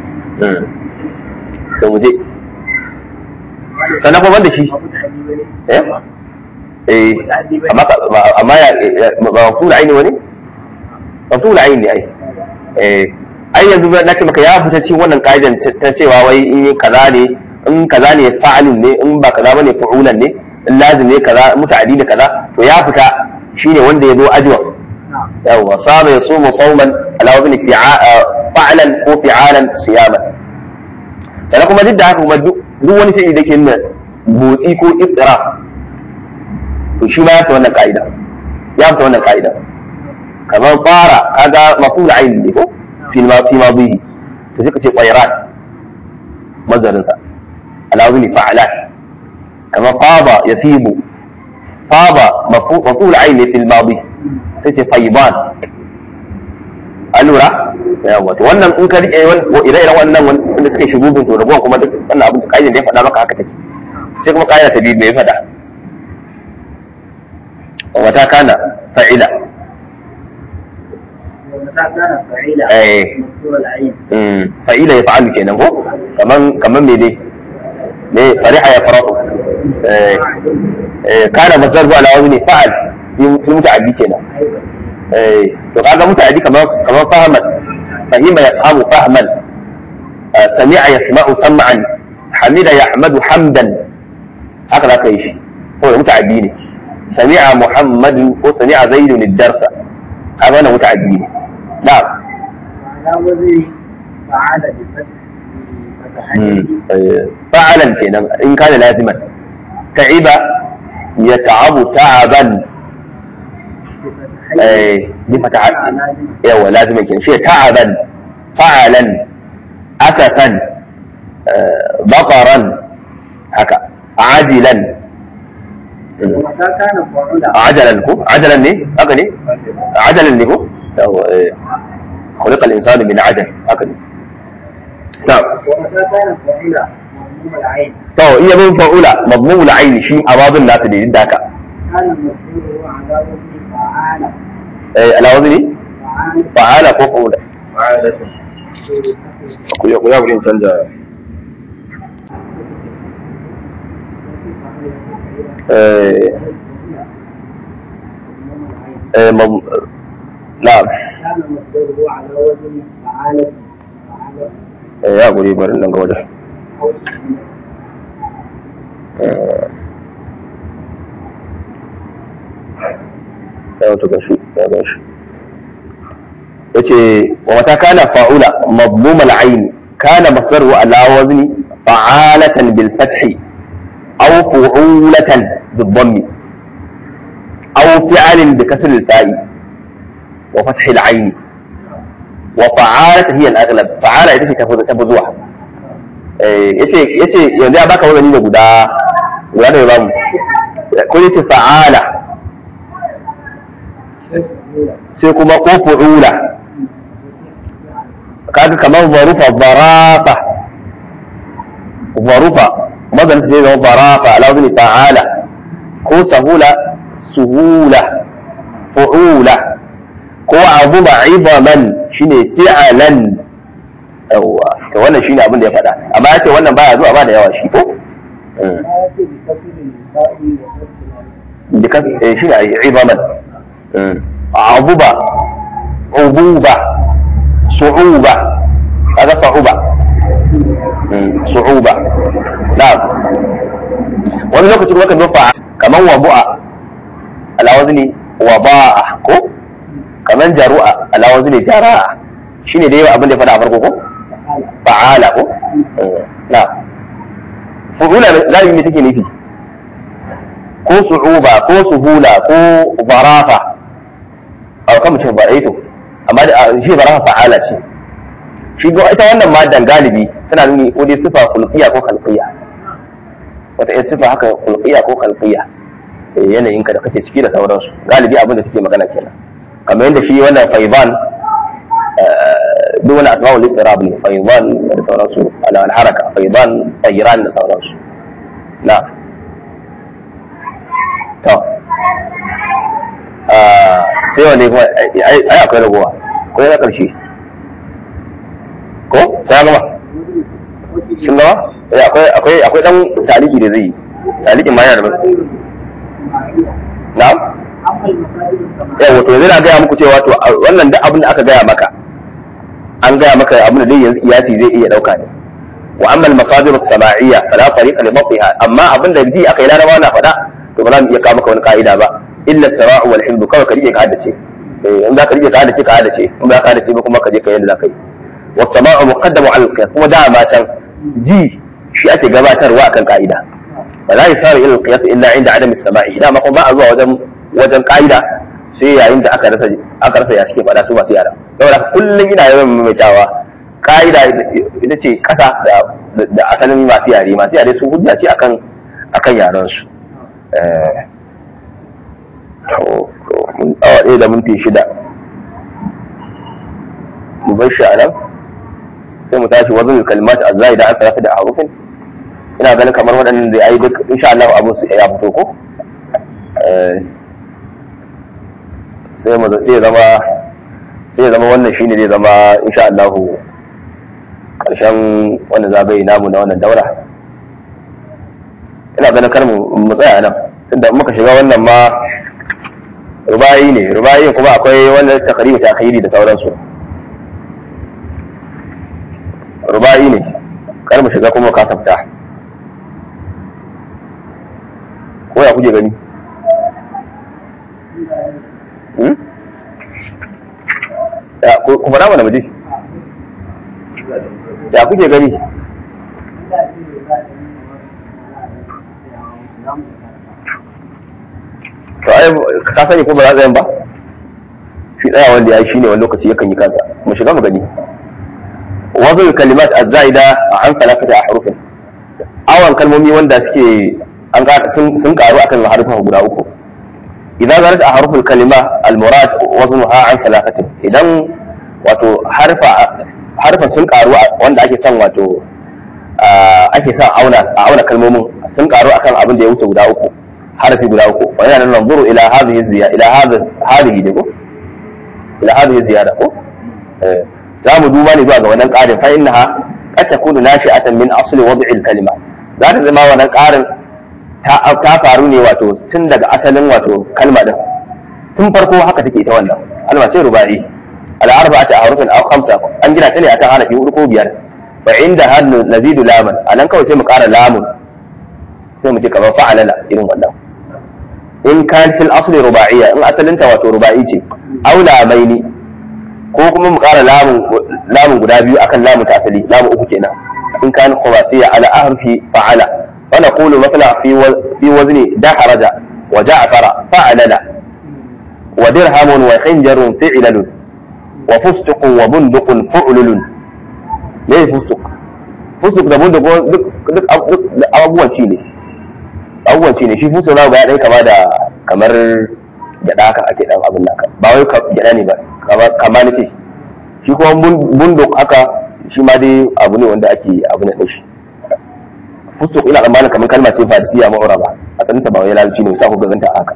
to mu je sannan kuma da shi eh eh amma amma ya ba maful aini wani maful aini ai eh ai yanzu na ce maka ya fita cikin wannan kaidan ta cewa wai in kaza ne in kaza ne fa'alun ne in ba kaza bane fa'ulan ne in lazim ne kaza muta'addi da kaza to ya fita shine wanda ya zo ajwa yawa sama yasumu sawman ala wazni fa'alan ko fi'alan siyaman sannan kuma duk da haka kuma duk wani fi'ili da ke nuna motsi ko istira to shi ma ya fita wannan ka'ida ya fita wannan ka'ida kamar fara kaga maful ayn ne ko fi ma fi ma bihi to sai ka ce qayran mazarin sa alawi fa'alat kamar faba yafibu faba maful ayn ne fil madi sai ce fayban alura yawa to wannan in ka rike ire-iren wannan wanda suke shigubin to rabuwan kuma duk wannan abin da da ya faɗa maka haka take sai kuma kaida ta biyu me ya faɗa wata kana fa'ila ومتى كان فعيلا أي. مكسور العين Mm, fa'ila ya fa'alu kenan ko kaman kaman me ne me fariha ya fara'u eh eh kana mazhar ala wazni fa'al fi muta'addi kenan أيضا eh to kaga muta'addi kaman kaman fahaman fahima yafhamu fahman ah, sami'a yasma'u sam'an hamida yahmadu hamdan haka za ka yi shi ko muta'addi ne sami'a muhammadu ko sami'a zaidun ad-darsa haka wannan muta'addi ne na'am وعلى وزن فعال بفتح بفتحين فعلا kenan in kana laziman ta'iba yata'abu ta'aban بفتحين eh bi fatahat لازم yawa laziman kenan shi ta'aban fa'alan asafan baqaran haka ajilan ومتى كان فعلا ajalan ko ajalan ne haka ne ajalan ne ko yawa eh خلق الانسان من عجل haka ne na'am ومتى كان فعلا مضموم العين to iya bin fa'ula madmumul aini shi a babin nasu ne duk da haka كان المفعول على وزن فعال eh ala wazni فعال fa'ala ko fa'ula fa'alatu ku ya ku ya wurin canja eh eh mam na'am كان مصدره على وزن فعالة فعالة eh ya guri bari nan ga wajen أو eh ya wato gashi ya gashi yace wa mata kana fa'ula madmum al-ayn kana masdaru ala wazni fa'alatan bil fathi aw fu'ulatan bil dhammi aw fi'alin bi kasr al-fa'i wa fath al-ayn wa fa'alatan hiya al-aghlab fa'ala ita ce ta fi ta fi zuwa eh yace yace yanzu ya baka wani da guda guda da ya bamu ko yace fa'ala sai kuma ko fu'ula kaga kamar zarufa zarafa zarufa mazan sai zama zarafa ala wazni ta'ala ko sahula suhula fu'ula ko abu ma'izaman shine fi'alan yawa to wannan shine abin da ya faɗa amma ya ce wannan baya zuwa ba da yawa shi ko ما يأتي بكسر الفاء وفتح العين بكس إيه شنو يعني عظما عضبة عضوبة صعوبة هذا صعوبة مم. صعوبة نعم wani lokacin kuma kan nufa kaman wabu'a ala wazni waba'a ko kaman jaru'a ala wazni jara'a shine dai abin da ya faɗa a farko ko fa'ala ko na fu'ula zalimi ne take nufi ko su'uba ko suhula ko barafa a kan mutum ba to amma da shi barafa fa'ala ce shi ga ita wannan madan galibi tana nuni ko dai sifa kulqiya ko khalqiya wata yin sifa haka kulqiya ko khalqiya eh, yanayin ka da kake ciki da sauransu galibi abin da take magana kenan kamar yadda shi wannan faiban duk wani asma'ul istirab ne faiban da sauransu ala haraka faiban tayran da sauransu na'am to sai wanda kuma ai akwai ragowa ko yana ƙarshe ko ta gama sun gama eh akwai akwai akwai dan taliki da zai yi talikin ma yana da na'am أما المصادر السماعية yawa to yanzu na gaya muku cewa to wannan duk abin da aka gaya maka an gaya maka abin da dai yanzu iyasi zai iya dauka ne wa amma al-masadir as-sama'iyya fala tariqa li matiha amma abin da ji aka yi larabawa na faɗa to ba za mu iya kawo maka wani ka'ida ba illa sara'u wal hibdu kawai ka rike ka haddace eh in za ka rike ka haddace ka haddace in ba ka haddace ba kuma ka je ka yanda za ka yi was sama'u muqaddamu 'ala al-qiyas kuma da ma can ji shi ake gabatarwa akan ka'ida فلا يصار الى القياس الا عند عدم السماع اذا ما kuma ba a zuwa wajen wajen ka'ida sai yayin da aka rasa aka rasa ya suke faɗa su masu yara saboda kullum ina yawan maimaitawa ka'ida ita ce kasa da da asalin masu yare masu yare su hujja ce akan akan yaran su to to mun awa ɗaya da minti shida mu bar shi a nan sai mu tashi wazin kalmat azzai da aka rasa da harufin ina ganin kamar waɗannan da ai duk insha Allah abin su ya fito ko sai mu sai zama sai zama wannan shine zai zama insha Allah karshen wannan zagaye namu na wannan daura ina ganin kar mu mu tsaya nan tunda muka shiga wannan ma rubayi ne rubayi kuma akwai wannan takaribu ta da sauransu ruba'i ne kar mu shiga kuma ka tafta ko ya kuje gani ya kuma na mana muje ya kuje gani to ai ka sani ko ba za ba shi tsaya wanda ya shi ne wani lokaci yakan yi kansa mu shiga mu gani وضع الكلمات الزائدة عن ثلاثة أحرف أول كلمة وندا سكي أن sun karu akan harufan guda uku idan zarat ahruf al-kalima al-murad waznuha an thalathatin idan wato harfa harfa sun karu wanda ake son wato ake son auna a auna kalmomin sun karu akan abin da ya wuce guda uku harfi guda uku wa yana nan zuru ila hadhihi ziyada ila hadhihi ko ila hadhihi ziyada ko za mu duba ne zuwa ga wannan ƙarin fa innaha qad takunu nashi'atan min asli wad'i al-kalima za ta zama wannan ƙarin ta faru ne wato tun daga asalin wato kalma din tun farko haka take ita wannan kalma ce rubai al-arba'atu ahrufin aw khamsa an gina ta ne akan harafi hudu ko biyar fa inda hadnu nazidu laman anan kawai sai mu ƙara lamun sai mu ce kamar fa'alala irin wannan in kan fil asli ruba'iyya in asalinta wato ruba'i ce aw lamaini ko kuma mu ƙara lamun guda biyu akan lamun ta asali lamun uku kenan in kan khumasiya ala ahrufi fa'ala wa naqulu mathala fi fi wazni daharaja wa ja'fara fa'alala wa dirhamun wa khinjarun fi'lalun wa fustuqun wa bunduqun fu'lulun me fustuq fustuq da bunduq duk duk abubuwan ci ne abubuwan ci ne shi fustuq na ga dai kama da kamar gyada haka ake dan abin nan ba wai gyada ne ba kama na ce shi kuma bunduk haka shi ma dai abu ne wanda ake abu na ɗaushi fustuk ina tsammanin kamar kalma ce farisiya ma'ura ba a tsaninsa ba wai lalci ne sa ku ganta haka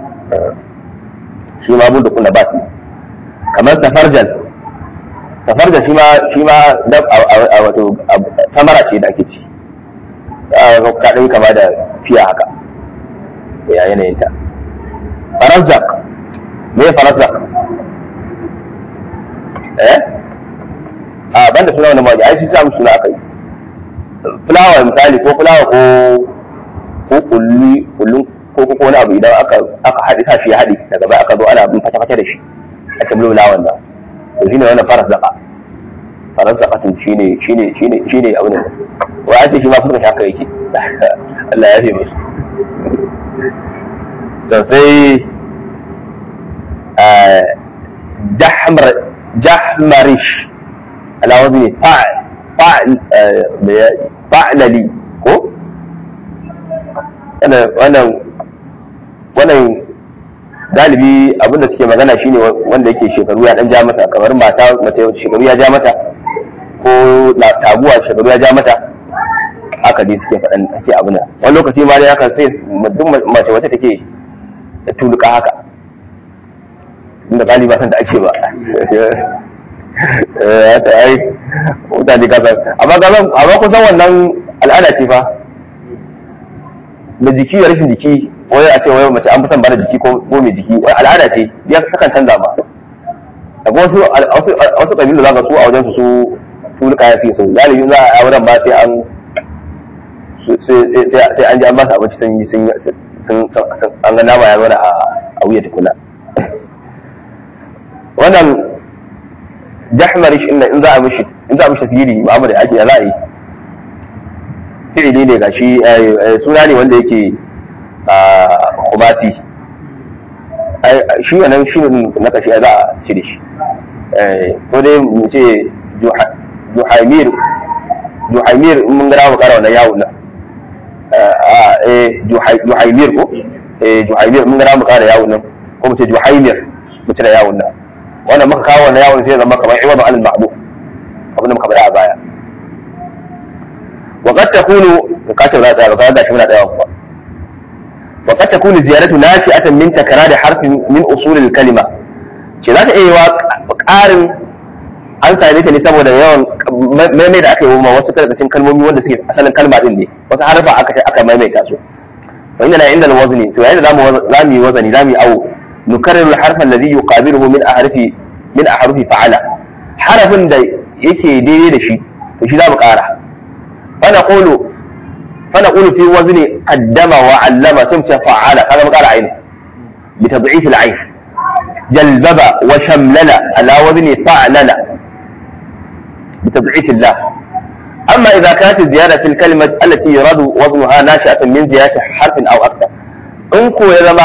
shi ma bunduk na ba kamar safarjan safarjan shi ma shi ma a wato tamara ce da ake ci ta ɗan kama da fiya haka ya yanayinta farazzak me farazzak eh a banda suna wani mawaji ai shi sa suna aka yi fulawa misali ko fulawa ko ko kulli kullun ko ko wani abu idan aka aka haɗe sa shi ya haɗe daga baya aka zo ana bin fata fata da shi a cikin fulawan da to shine wannan faras zaka faras zaka tun shine shine shine shine abin da wa ake shi ma fuska haka yake Allah ya fi musu to sai jahmar jahmarish ala wazni fa'al fa'lali ko wannan wannan galibi abinda suke magana shine wanda yake shekaru ya dan ja mata kamar mata mace shekaru ya ja mata ko taguwa shekaru ya ja mata haka dai suke faɗan ake abin nan wani lokaci ma dai haka sai duk mace wacce take da tuluka haka inda galiba san da ake ba ya ta ai mutane ka san amma ka san amma kusan wannan al'ada ce fa da jiki da rashin jiki wai a ce wai mace an fi son bada jiki ko mai jiki wai al'ada ce ya takan canza ba akwai wasu wasu kabilu zaka su a wajen su su tuluka ya suke so galibi za a wurin ba sai an sai an ji an ba su abinci sun yi sun an ga nama ya zo a wuya tukuna wannan jahmarish inda in za a mishi in za a mishi tasiri Muhammad ake ya za a yi fi'ili ne gashi suna ne wanda yake khumasi shi wannan shi na kashi za a ci da shi ko dai mu ce juhaimir juhaimir in mun gara mu kara wannan yawon nan juhaimir ko juhaimir mun gara mu kara yawon nan ko mu ce juhaimir mu cire yawon nan wannan muka kawo wannan yawon sai zama kamar iwadu alal ma'bud abin da muka bada a baya wa qad takunu kace ba ta ba da shi muna da yawa wa qad takunu ziyaratu nashi'atan min takrar harfin min usul al kalima ce za ta iya wa ƙarin an same ta ne saboda yawan maimai da aka yi wa wasu karkashin kalmomi wanda suke asalin kalma din ne wasu harfa aka aka maimaita su wa inna la inda al wazni to yayin da zamu zamu yi wazani zamu yi awo nukarriru al harfa alladhi yuqabiluhu min ahrufi min ahrufi fa'ala harafin da yake daidai da shi to shi za mu ƙara fana ƙulu fana ƙulu fi wazni qaddama wa allama sun ce fa'ala kaga mu ƙara aini bi tad'if al-ayn jalbaba wa shamlala ala wazni fa'lala bi tad'if Allah amma idza kanat ziyada fi al-kalima allati yuradu waznuha nashi'atan min ziyadati harfin aw akthar in ko ya zama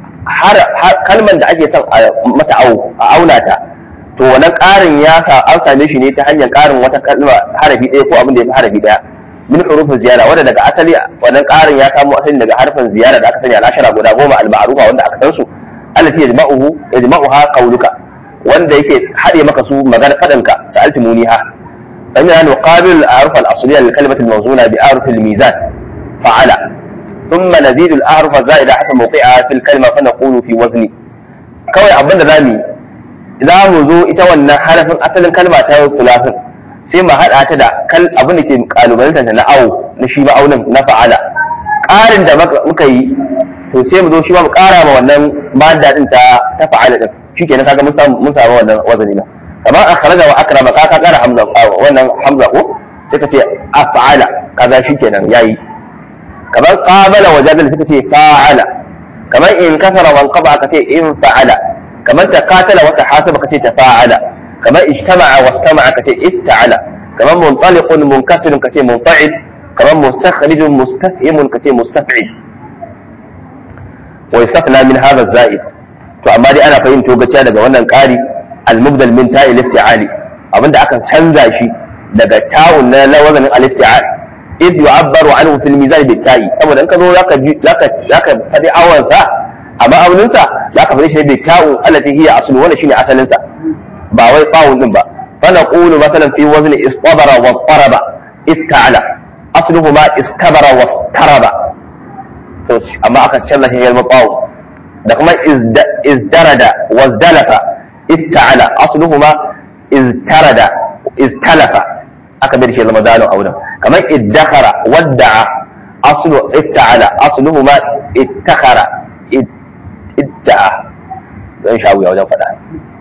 kalman da ake son mata au a auna ta to wannan ƙarin ya sa an same shi ne ta hanyar ƙarin wata kalma harafi ɗaya ko abin da ya fi harafi ɗaya min hurufin ziyara wanda daga asali wannan ƙarin ya samo asali daga harfin ziyara da aka sani al'ashara guda goma al-ma'rufa wanda aka san su allati yajma'uhu yajma'uha qawluka wanda yake haɗe maka su magana fadanka sa'alti muniha فإننا نقابل الأعراف الأصلية للكلمة الموزونة بأعرف الميزان فعل ثم نزيد الأعراف الزائدة حسب موقعها في الكلمة فنقول في وزن كوي أبدا ذامي za mu zo ita wannan harafin asalin kalma ta fulafin sai mu haɗa ta da kal abin da ke kalubalanta ta na awo na shi ma'aunin na fa'ala ƙarin da muka yi to sai mu zo shi ma mu ƙara ma wannan madda din ta ta fa'ala din shikenan kaga mun samu mun samu wannan wazani na kamar akhraja wa akrama ka ka ƙara hamza wannan hamza ko sai ka ce af'ala kaza shikenan yayi kamar qabala wa jadala sai ka ce fa'ala kamar in kasara wa qaba ka ce in fa'ala kamar ta katala wata hasaba kace ta fa'ala kamar ijtama'a wastama'a kace ifta'ala kamar muntaliqun munkasirun kace munfa'il kamar mustakhrijun mustafhimun kace mustaf'il wa yastafna min hadha az-za'id to amma dai ana fahimto gaciya daga wannan ƙari al-mubdal min ta'il ifti'ali abinda aka canza shi daga ta'un na lawazanin al-ifti'al id yu'abbaru anhu fil mizan bit ta'i saboda in ka zo zaka zaka zaka fadi awansa a ma'auninsa za ka fari shi da ta'un allati hiya aslu wannan shine asalinsa ba wai ta'un din ba fa naqulu masalan fi wazni istabara wa taraba ista'ala asluhuma istabara wa taraba to amma aka canza shi yalma ta'un da kuma izdarada wa zdalafa ista'ala asluhuma iztarada istalafa aka bar shi zama zalun auren kamar iddakhara wadda'a aslu ista'ala asluhuma ittakhara idda'a don shawiya wajen faɗa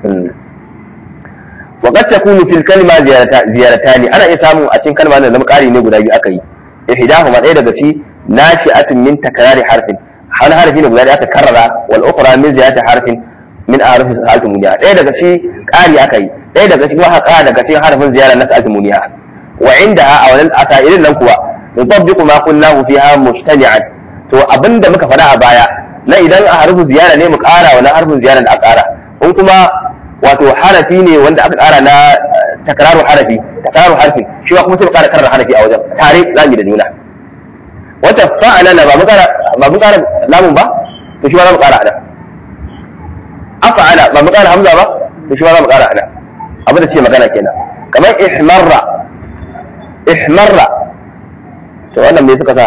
wa qad takunu fil kalima ziyaratani ana iya samu a cikin kalma da zama ƙari ne guda biyu aka yi ihdahuma ɗaya daga ci nashi'atun min takrari harfin hal harfi ne guda da aka karrara wal ukhra min ziyadati harfin min a'raf sa'atul muniya ɗaya daga ci ƙari aka yi ɗaya daga cikin haka daga cikin harfin ziyara na sa'atul muniya wa indaha a wannan asairin nan kuwa yutabbiqu ma qulnahu fiha mujtami'an to abinda muka faɗa a baya na idan a harfin ziyara ne mu ƙara wani harfin ziyara da aka ƙara in kuma wato harafi ne wanda aka ƙara na takraru harafi takraru harfi shi kuma sai mu ƙara karra harafi a wajen tare zamu da juna wata fa'ala na ba mu ƙara ba mu ƙara lamun ba to shi ma za mu ƙara ana af'ala ba mu ƙara hamza ba to shi ma za mu ƙara ana abin da ce magana kenan kamar ihmarra ihmarra to wannan me suka sa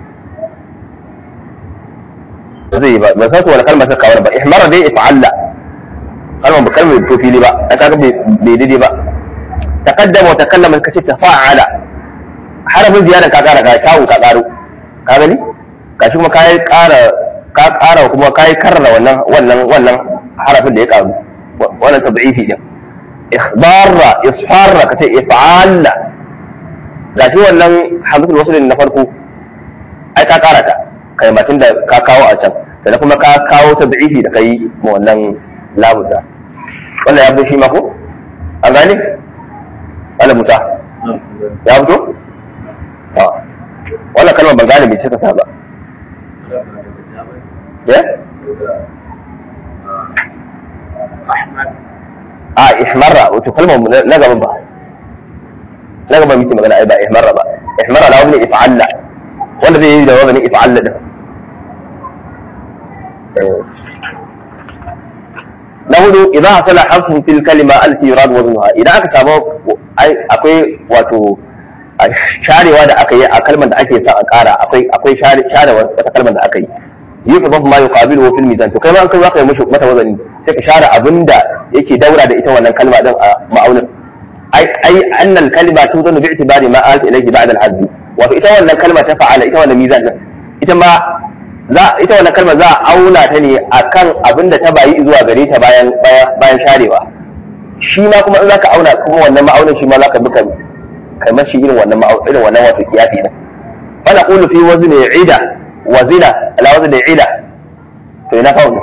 zai ba ba san ko wani kalmar suka kawar ba ihmara dai if'alla kalmar ba kalmar to fili ba ta kaga bai daidai ba taqaddama wa takallama kace tafa'ala harafin ziyara ka kara ka tawo ka karo ka gani gashi kuma kai kara ka kara kuma kai karra wannan wannan wannan harafin da ya karu wannan tad'ifi din ikhbarra isfarra kace if'alla gashi wannan hamzatul wasl na farko ai ka kara ta kalmatin da ka kawo a can sannan kuma ka kawo ta da'ifi da kai ma wannan labuta wannan ya fito shi ma ko an gane wala musa ya fito wannan kalmar ban gane me suka sa ba ya a ihmarra wato kalmar na gaban ba na gaban muke magana ai ba ihmarra ba ihmarra na wani if'alla wanda zai yi da wani if'alla din na hudu idan hasala harfun fil kalima allati yurad waznuha idan aka samu akwai wato sharewa da aka yi a kalmar da ake son a kara akwai akwai share wata kalmar da aka yi yi fa ma yuqabilu fil mizan to kai ma an kai zaka yi mishi mata wazani sai ka share abinda yake daura da ita wannan kalma din a ma'aunin ai ai annal kalima tuzanu bi i'tibari ma alta ilayhi ba'da al-hazb wa ita wannan kalma ta fa'ala ita wannan mizan din ita ma za ita wannan kalma za a auna ta ne akan abinda ta bayi zuwa gare ta bayan bayan sharewa shi ma kuma in zaka auna kuma wannan ma'aunin shi ma zaka bi kan kamar shi irin wannan ma'aunin irin wannan wato kiyasi din fa naqulu fi wazni 'ida وزنا على وزن عدة to ina faul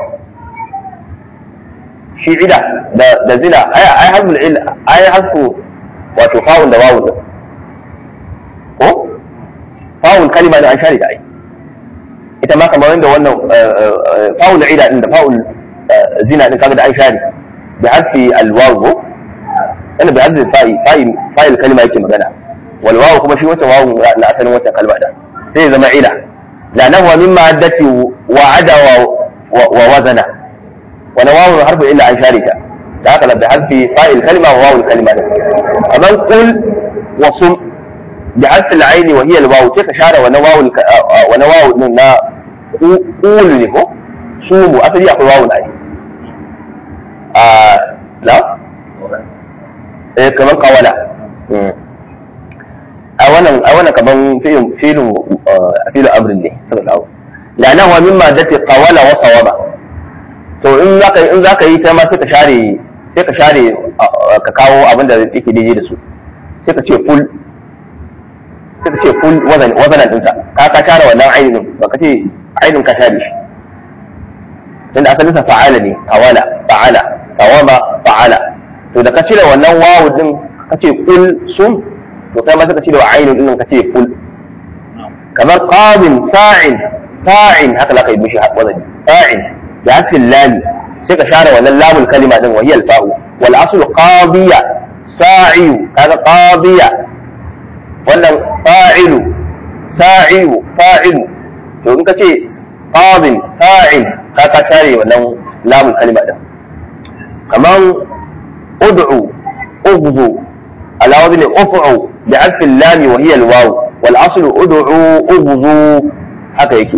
shi ida da da zina ai ai hasbul il ai hasbu wato faul da wawu da ko faul kalima da an share da ai ita ma kamar yadda wannan faul ida din da faul zina din kaga da an share bi hasbi al wawu ana bi hasbi fa'i fa'i fa'il kalima yake magana wal wawu kuma shi wata wawu na asalin wata kalma da sai ya zama ida لأنه من مادة وعد ووزن ونواو حرف إلا عن شاركة هكذا بحذف فاء الكلمة وواو الكلمة أمن قل وصم بحذف العين وهي الواو سيك شارة ونواو الك... ونواو لنا قول له صوموا أفضل يأخذ واو العين آه لا إيه كمان قولا a wannan a wannan kaman filin filin filin amrin ne suka kawo lana wa mimma dati qawala wa sawaba to in zaka in zaka yi ta ma sai ka share sai ka share ka kawo abin da yake daidai da su sai ka ce full sai ka ce full wazan wazanan dinsa ka ka share wannan ainin ba ka ce ainin ka share shi tunda asalin sa fa'ala ne qawala fa'ala sawaba fa'ala to da ka cire wannan wawu din ka ce kul sum to kai ma suka ce da ainihin din ka ce kul kamar qamin sa'in fa'in haka la kai mishi wazani fa'in da harfin lami sai ka share wannan lamul kalima din wa hiya al-fa'u wal aslu qadiya sa'iyu kaga qadiya wannan fa'ilu sa'iyu fa'ilu to in ka ce qadin fa'in ka ka share wannan lamul kalima din kamar ud'u ughzu على وزن افعوا بعرف اللام وهي الواو والاصل ادعوا اغزوا haka yake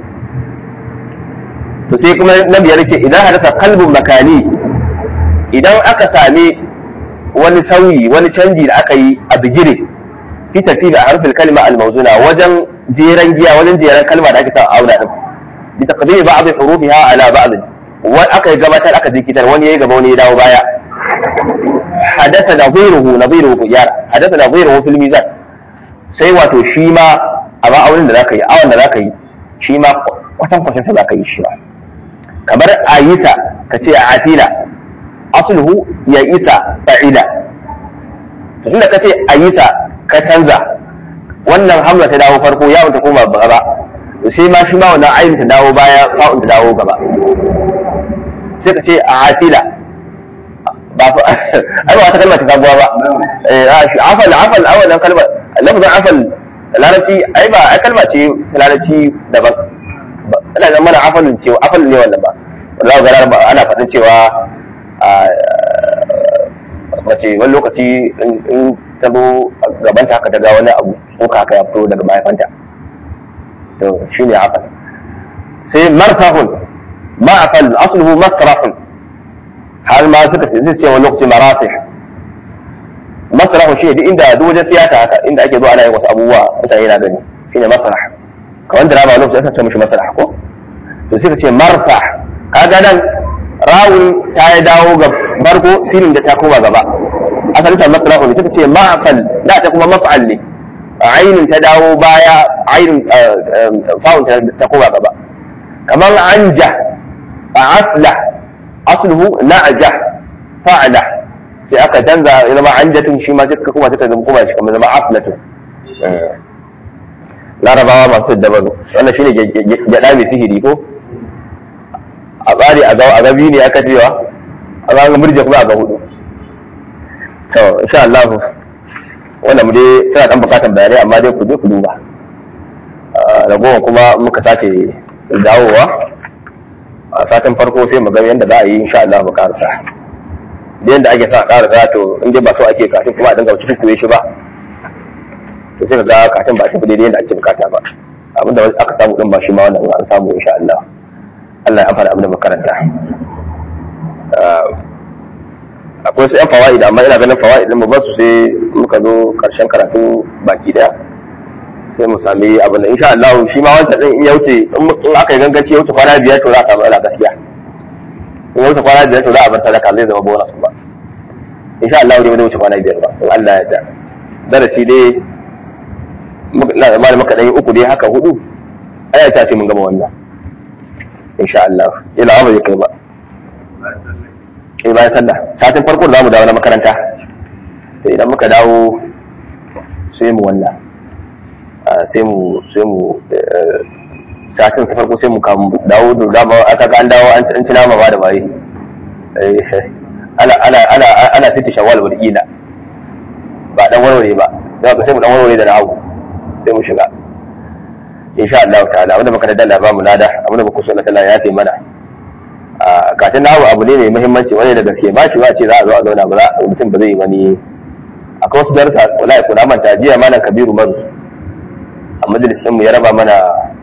to sai kuma na biyar ce idan hadasa kalbin makani idan aka sami wani sauyi wani canji da aka yi a bigire fi tafi da harfin kalma al-mawzuna wajen jeran giya wajen jeran kalma da ake sa auna din bi taqdimi ba'd hurufiha ala ba'd wa aka gabatar aka jikitar wani yayi gaba wani ya dawo baya حدث نظيره نظيره gyara حدث نظيره في الميزان sai wato shi ma a ma'aunin da zaka yi awon da zaka yi shi ma kwatan kwatan sa zaka yi shi ba kamar ayisa ka ce atila asluhu ya isa fa'ila to tunda ka ce ayisa ka canza wannan hamza ta dawo farko ya ta koma gaba to sai ma shi ma wannan ayin ta dawo baya fa'un ta dawo gaba sai ka ce atila ba fa ai ba wata kalma ta sabuwa ba eh afal afal a wannan kalmar lafazin afal larabci ai ba ai kalma ce ta larabci daban ina ga mana afalin cewa afal ne wannan ba wallahi ga ba ana fadin cewa mace wani lokaci in ta zo gabanta haka daga wani abu ko haka ya fito daga mahaifanta to shine afal sai martahun ma'afal asluhu masrahun har ma suka ce zai ce wani lokaci marasih masrahu shi duk inda duk wajen tiyata haka inda ake zuwa ana yin wasu abubuwa mutane na gani shine masrah kamar da rama lokaci aka ce mishi masrah ko to sai ka ce marsah kaga nan rawun ta ya dawo ga barko sinin da ta koma gaba asalin ta masrahu ne suka ce ma'fal da ta kuma maf'al ne ainin ta dawo baya ainin fa'un ta koma gaba kamar anja a aslah asluhu na'jah fa'ala sai aka canza ya zama anjatun shi ma duka kuma suka zama kuma shi kamar zama aflatun larabawa masu dabaru wannan shine gyada mai sihiri ko a tsari a ga biyu ne aka cewa a ga murje kuma a ga hudu to insha Allah wannan mu dai suna dan bukatan bayanai amma dai ku je ku duba ragowar kuma muka sake dawowa a satin farko sai mu ga yadda za a yi insha Allah mu karasa da yadda ake sa a karasa to in dai ba so ake kafin kuma a dinga cikin kuye shi ba to sai ka ga katin ba tafi daidai yadda ake bukata ba abinda aka samu din ba shi ma wannan an samu insha Allah Allah ya amfana abin da makaranta akwai su yan fawaid amma ina ganin fawaid din mu ba su sai muka zo karshen karatu baki daya sai mu sami abin da insha Allah shi ma wancan din in ya wuce in aka yi ganganci ya wuce kwana biyar to za a samu ala gaskiya in ya wuce kwana biyar to za a bar sadaka zai zama bonus kuma insha Allah dai ba wuce kwana biyar ba in Allah ya da darasi dai na da malamin ka dai uku dai haka hudu aya ta ce mun gama wannan insha Allah ila ba zai kai ba eh bayan sallah satin farko da zamu dawo na makaranta to idan muka dawo sai mu wannan sai mu sai mu satin sa farko sai mu kamu dawo da dama aka ga an dawo an ci nama ba da baye ana ana ana ana fita shawwal wal ila ba dan warware ba za ka sai mu dan warware da nahawu sai mu shiga insha Allah ta'ala wanda muka da ba mu lada abinda muka so na Allah ya fi mana a katin nahawu abu ne mai muhimmanci wani da gaske ba shi ba ce za a zo a zauna ba za mutum ba zai yi wani akwai wasu darussa wallahi ko na manta jiya malam kabiru maru a majalisin mu ya raba mana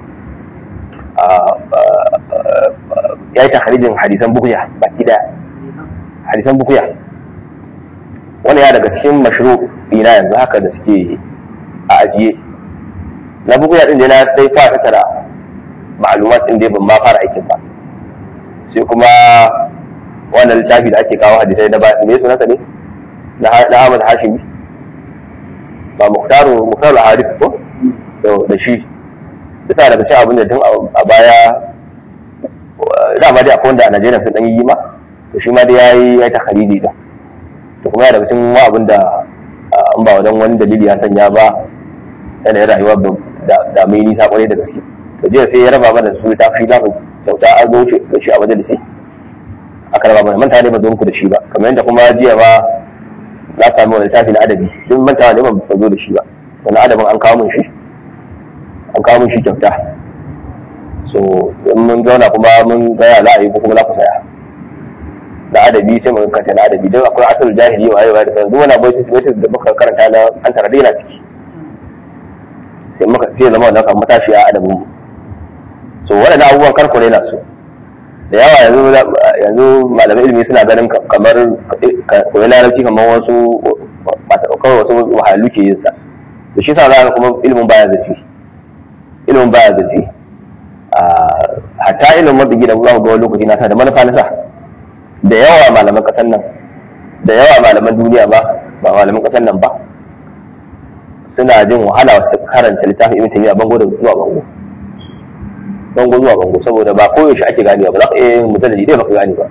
ya yi takharijin hadisan bukuya baki daya hadisan bukuya wani ya daga cikin mashru ina yanzu haka da suke a ajiye na bukuya din da na dai fara tattara ma'lumat din da ban ma fara aikin ba sai kuma wannan littafi da ake kawo hadisai na ba me sunansa ne na Ahmad Hashimi ba Muhtaru Muhtaru Hadith ko da shi bisa daga cikin abin da tun a baya dama dai akwai wanda a Najeriya sun dan yi ma to shi ma dai yayi ya ta khariji da to kuma ya daga cikin ma abin da an ba wadan wani dalili ya sanya ba yana rayuwa da da mai nisa kwarai da gaske to jiya sai ya raba mana su ta fi lafi kyauta an zo da shi a majalisi aka raba mana manta ne ba zo muku da shi ba kamar yadda kuma jiya ba na sami wani littafi na adabi duk manta ne ba zo da shi ba wani adabin an kawo min shi an kawo min shi kyauta so in mun zauna kuma mun gaya za a yi ko kuma za ku saya da adabi sai mu kanta na adabi don akwai asalin jahili wa yau da sauran duk wani abu da muka karanta na an tara daina ciki sai muka sai zama wannan kan matashi a adabin mu so waɗannan abubuwan karku ne na su da yawa yanzu yanzu malamai ilimi suna ganin kamar koyi larabci kamar wasu kawai wasu wahalu ke yin sa da shi sa za kuma ilimin baya zafi ilimin baya zafi hatta ilimin mabigi da za ku ga wani lokaci na sa da manufa na sa da yawa malaman kasan nan da yawa malaman duniya ba ba malaman kasan nan ba suna jin wahala wasu karanta littafin ibn taymiya bango da zuwa bango bango zuwa bango saboda ba koyaushe ake ganewa ba za ka iya yin mujalladi dai baka gane ba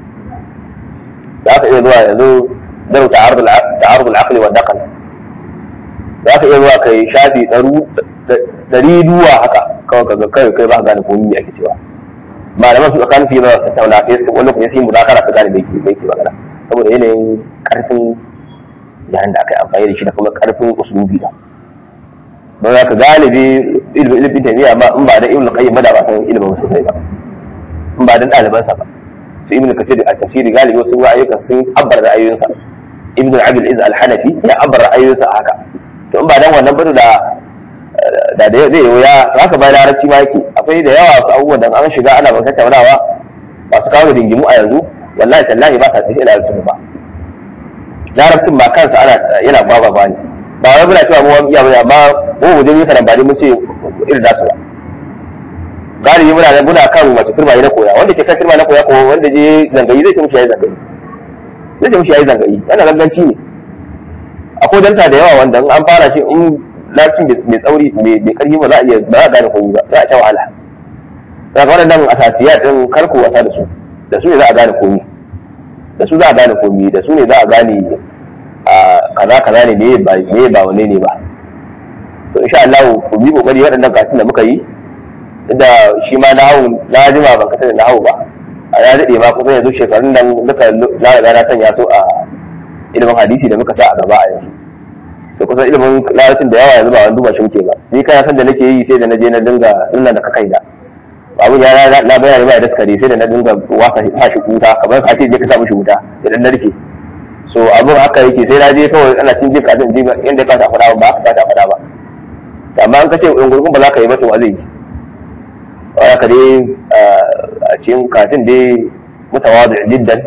za ka iya zuwa yanzu daru ta'arud al-aqli wa daqal za ka iya zuwa kai shafi ɗari duwa haka kawai kaga kai kai ba ka gane komai me ake cewa malaman su tsakanin su yi zama su tauna sai su wani kuma su yi muzakara su gane me yake me yake magana saboda yanayin karfin yayin da aka yi amfani da shi da kuma karfin usulubi da don za ka galibi ilimin ilimin tafiya ba in ba da ibn qayyim ba da ba san ilimin sosai ba in ba dan ɗalibansa ba su ibn kathir a tafsiri galibi wasu ayyukan sun abbar da ayoyinsa ibn abdul iz al-hanafi ya abbar ra'ayoyinsa haka to in ba dan wannan bane da da da zai wuya haka bai larabci ma yake akwai da yawa su abubuwan da an shiga ana ban tattaunawa masu kawo dingimu a yanzu wallahi tallahi ba ka tafi larabcin ba larabcin ba kansa ana yana baba ba ne ba wai muna cewa mu wani iya bane amma mu mu je mu karambani mun ce irin nasu ba galibi muna da muna kan wace turma na koya wanda ke kan turma na koya ko wanda je zangayi zai ce mushi yayi zangayi zai ce mushi yayi zangayi yana ganganci ne akwai danta da yawa wanda in an fara shi in lafin mai tsauri mai karfi ba za a iya ba za a gane komai ba za a ta wahala daga waɗannan asasiya din karku wasa da su da su ne za a gane komai da su za a gane komai da su ne za a gane kaza kaza ne me ba me ba wane ne ba so insha Allah ku bi kokari waɗannan karatun da muka yi da shi ma nahawu na jima ban kasance nahawu ba a ya daɗe ma kusan yanzu shekarun nan duka na riga na sanya su a ilimin hadisi da muka sa a gaba a yanzu sai kusan ilimin larabcin da yawa yanzu ba wani duba shi muke ba ni kana san da nake yi sai da na je na dinga nuna da kakai da abun ya na bayani ba da daskare sai da na dinga wasa sa shi wuta kamar ka ce je ka sa mishi wuta idan na rike so abun haka yake sai na je kawai ana cin jin kafin jin yanda ka ta faɗa ba ka ta faɗa ba amma an ka ce in gurgun ba za ka yi ba to wa zai yi wani ka dai a cikin katin dai mutawadu jiddan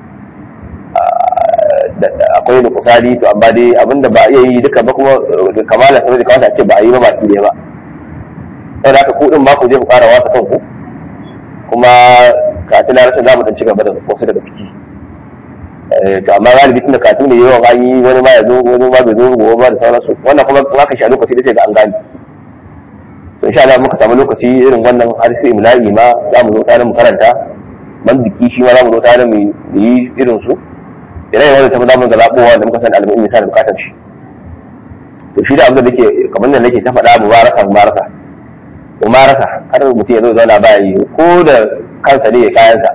akwai da kusari to amma dai abinda ba a iya yi duka ba kuma kamala sanar da kawata ce ba a yi ba baki ne ba sau da aka kudin ba ku je ku fara wasa kanku kuma katin na rashin zamu dan ci gaba da wasu daga ciki to amma galibi tun da katin ne yawan an yi wani ma ya zo wani ma bai zo gobe ba da sauransu wannan kuma in aka sha lokaci da sai ga an gane to insha Allah muka samu lokaci irin wannan har sai imla'i ma za mu zo tare mu karanta mandiki shi ma za mu zo tare mu yi irin su idan yawan ta za mu ga zabowa da muka san al'ummi misali bukatar shi to shi da abin da nake kamar da nake ta faɗa mubaraka mubaraka mubaraka har mutum ya zo zauna ba yi ko da kansa ne ya kayansa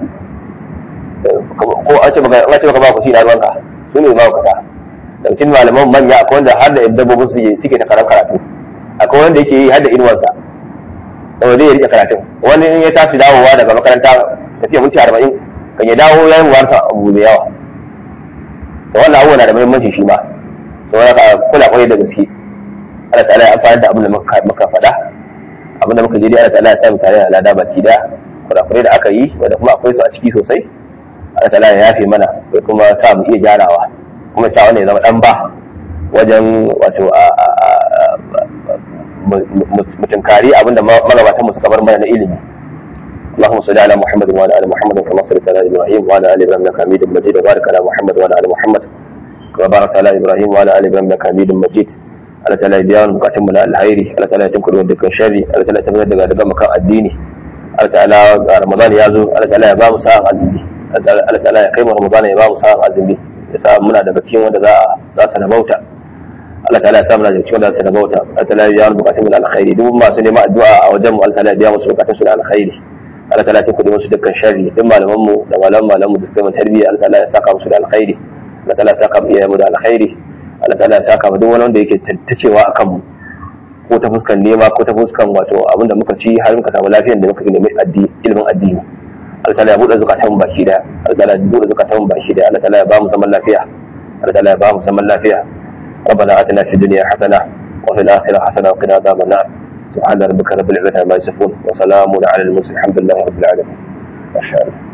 ko an ce maka an ce maka ba ku shi na ruwanka su ne ba ku ta daga cikin malaman manya akwai wanda har da dabbobin su suke ta karan karatu akwai wanda yake yi har da inuwarsa saboda zai rike karatun wani in ya tashi dawowa daga makaranta tafiya minti arba'in kan ya dawo ya yi warsa abu da yawa to wannan abubuwa na da muhimmanci shi ma saboda ka kula kwarai da gaske Allah ta'ala ya amfani da abin da muka faɗa abin da muka je dai Allah ta'ala ya sa mu tare da lada baki da kurakurai da aka yi wanda kuma akwai su a ciki sosai Allah ta'ala ya yafe mana ya kuma sa mu iya gyarawa kuma sa wannan ya zama dan ba wajen wato mutunkari abinda magabatan mu suka bar mana na ilimi اللهم صل على محمد وعلى ال محمد كما صليت على ابراهيم وعلى ال ابراهيم انك حميد مجيد وبارك على محمد وعلى ال محمد كما باركت على ابراهيم وعلى ال ابراهيم انك حميد مجيد Allah ta'ala ya biya mu bukatun mu na alhairi Allah ta'ala ya tunkuɗe mu dukkan sharri Allah ta'ala ya tabbatar daga daga makan addini Allah ta'ala ga Ramadan ya zo Allah ta'ala ya ba mu sa'an azumi Allah ta'ala ya kai mu Ramadan ya ba mu sa'an azumi ya sa muna daga cikin wanda za a za su rabauta Allah ta'ala ya sa muna daga cikin wanda za su rabauta Allah ta'ala ya biya mu bukatun mu na alhairi duk masu neman addu'a a wajen mu Allah ta'ala ya biya musu bukatun su na alhairi Allah ta'ala ya tunkuɗe musu dukkan sharri duk malaman mu da malaman malaman mu da suka yi tarbiyya Allah ta'ala ya saka musu da alkhairi Allah ta'ala ya saka mu iyayen mu da alkhairi Allah ta'ala ya saka mu duk wani wanda yake tattacewa akan mu ko ta fuskan nema ko ta fuskan wato abin da muka ci har muka samu lafiyar da muka nemi addini ilimin addini Allah ta'ala ya buɗe zukatan mu baki da Allah ta'ala ya buɗe zukatan mu baki da Allah ta'ala ya ba mu zaman lafiya Allah ta'ala ya ba mu zaman lafiya ربنا آتنا في الدنيا حسنة وفي الآخرة حسنة وقنا عذاب النار سبحان ربك رب العزة عما يصفون وسلام على المرسلين الحمد لله رب العالمين ما شاء الله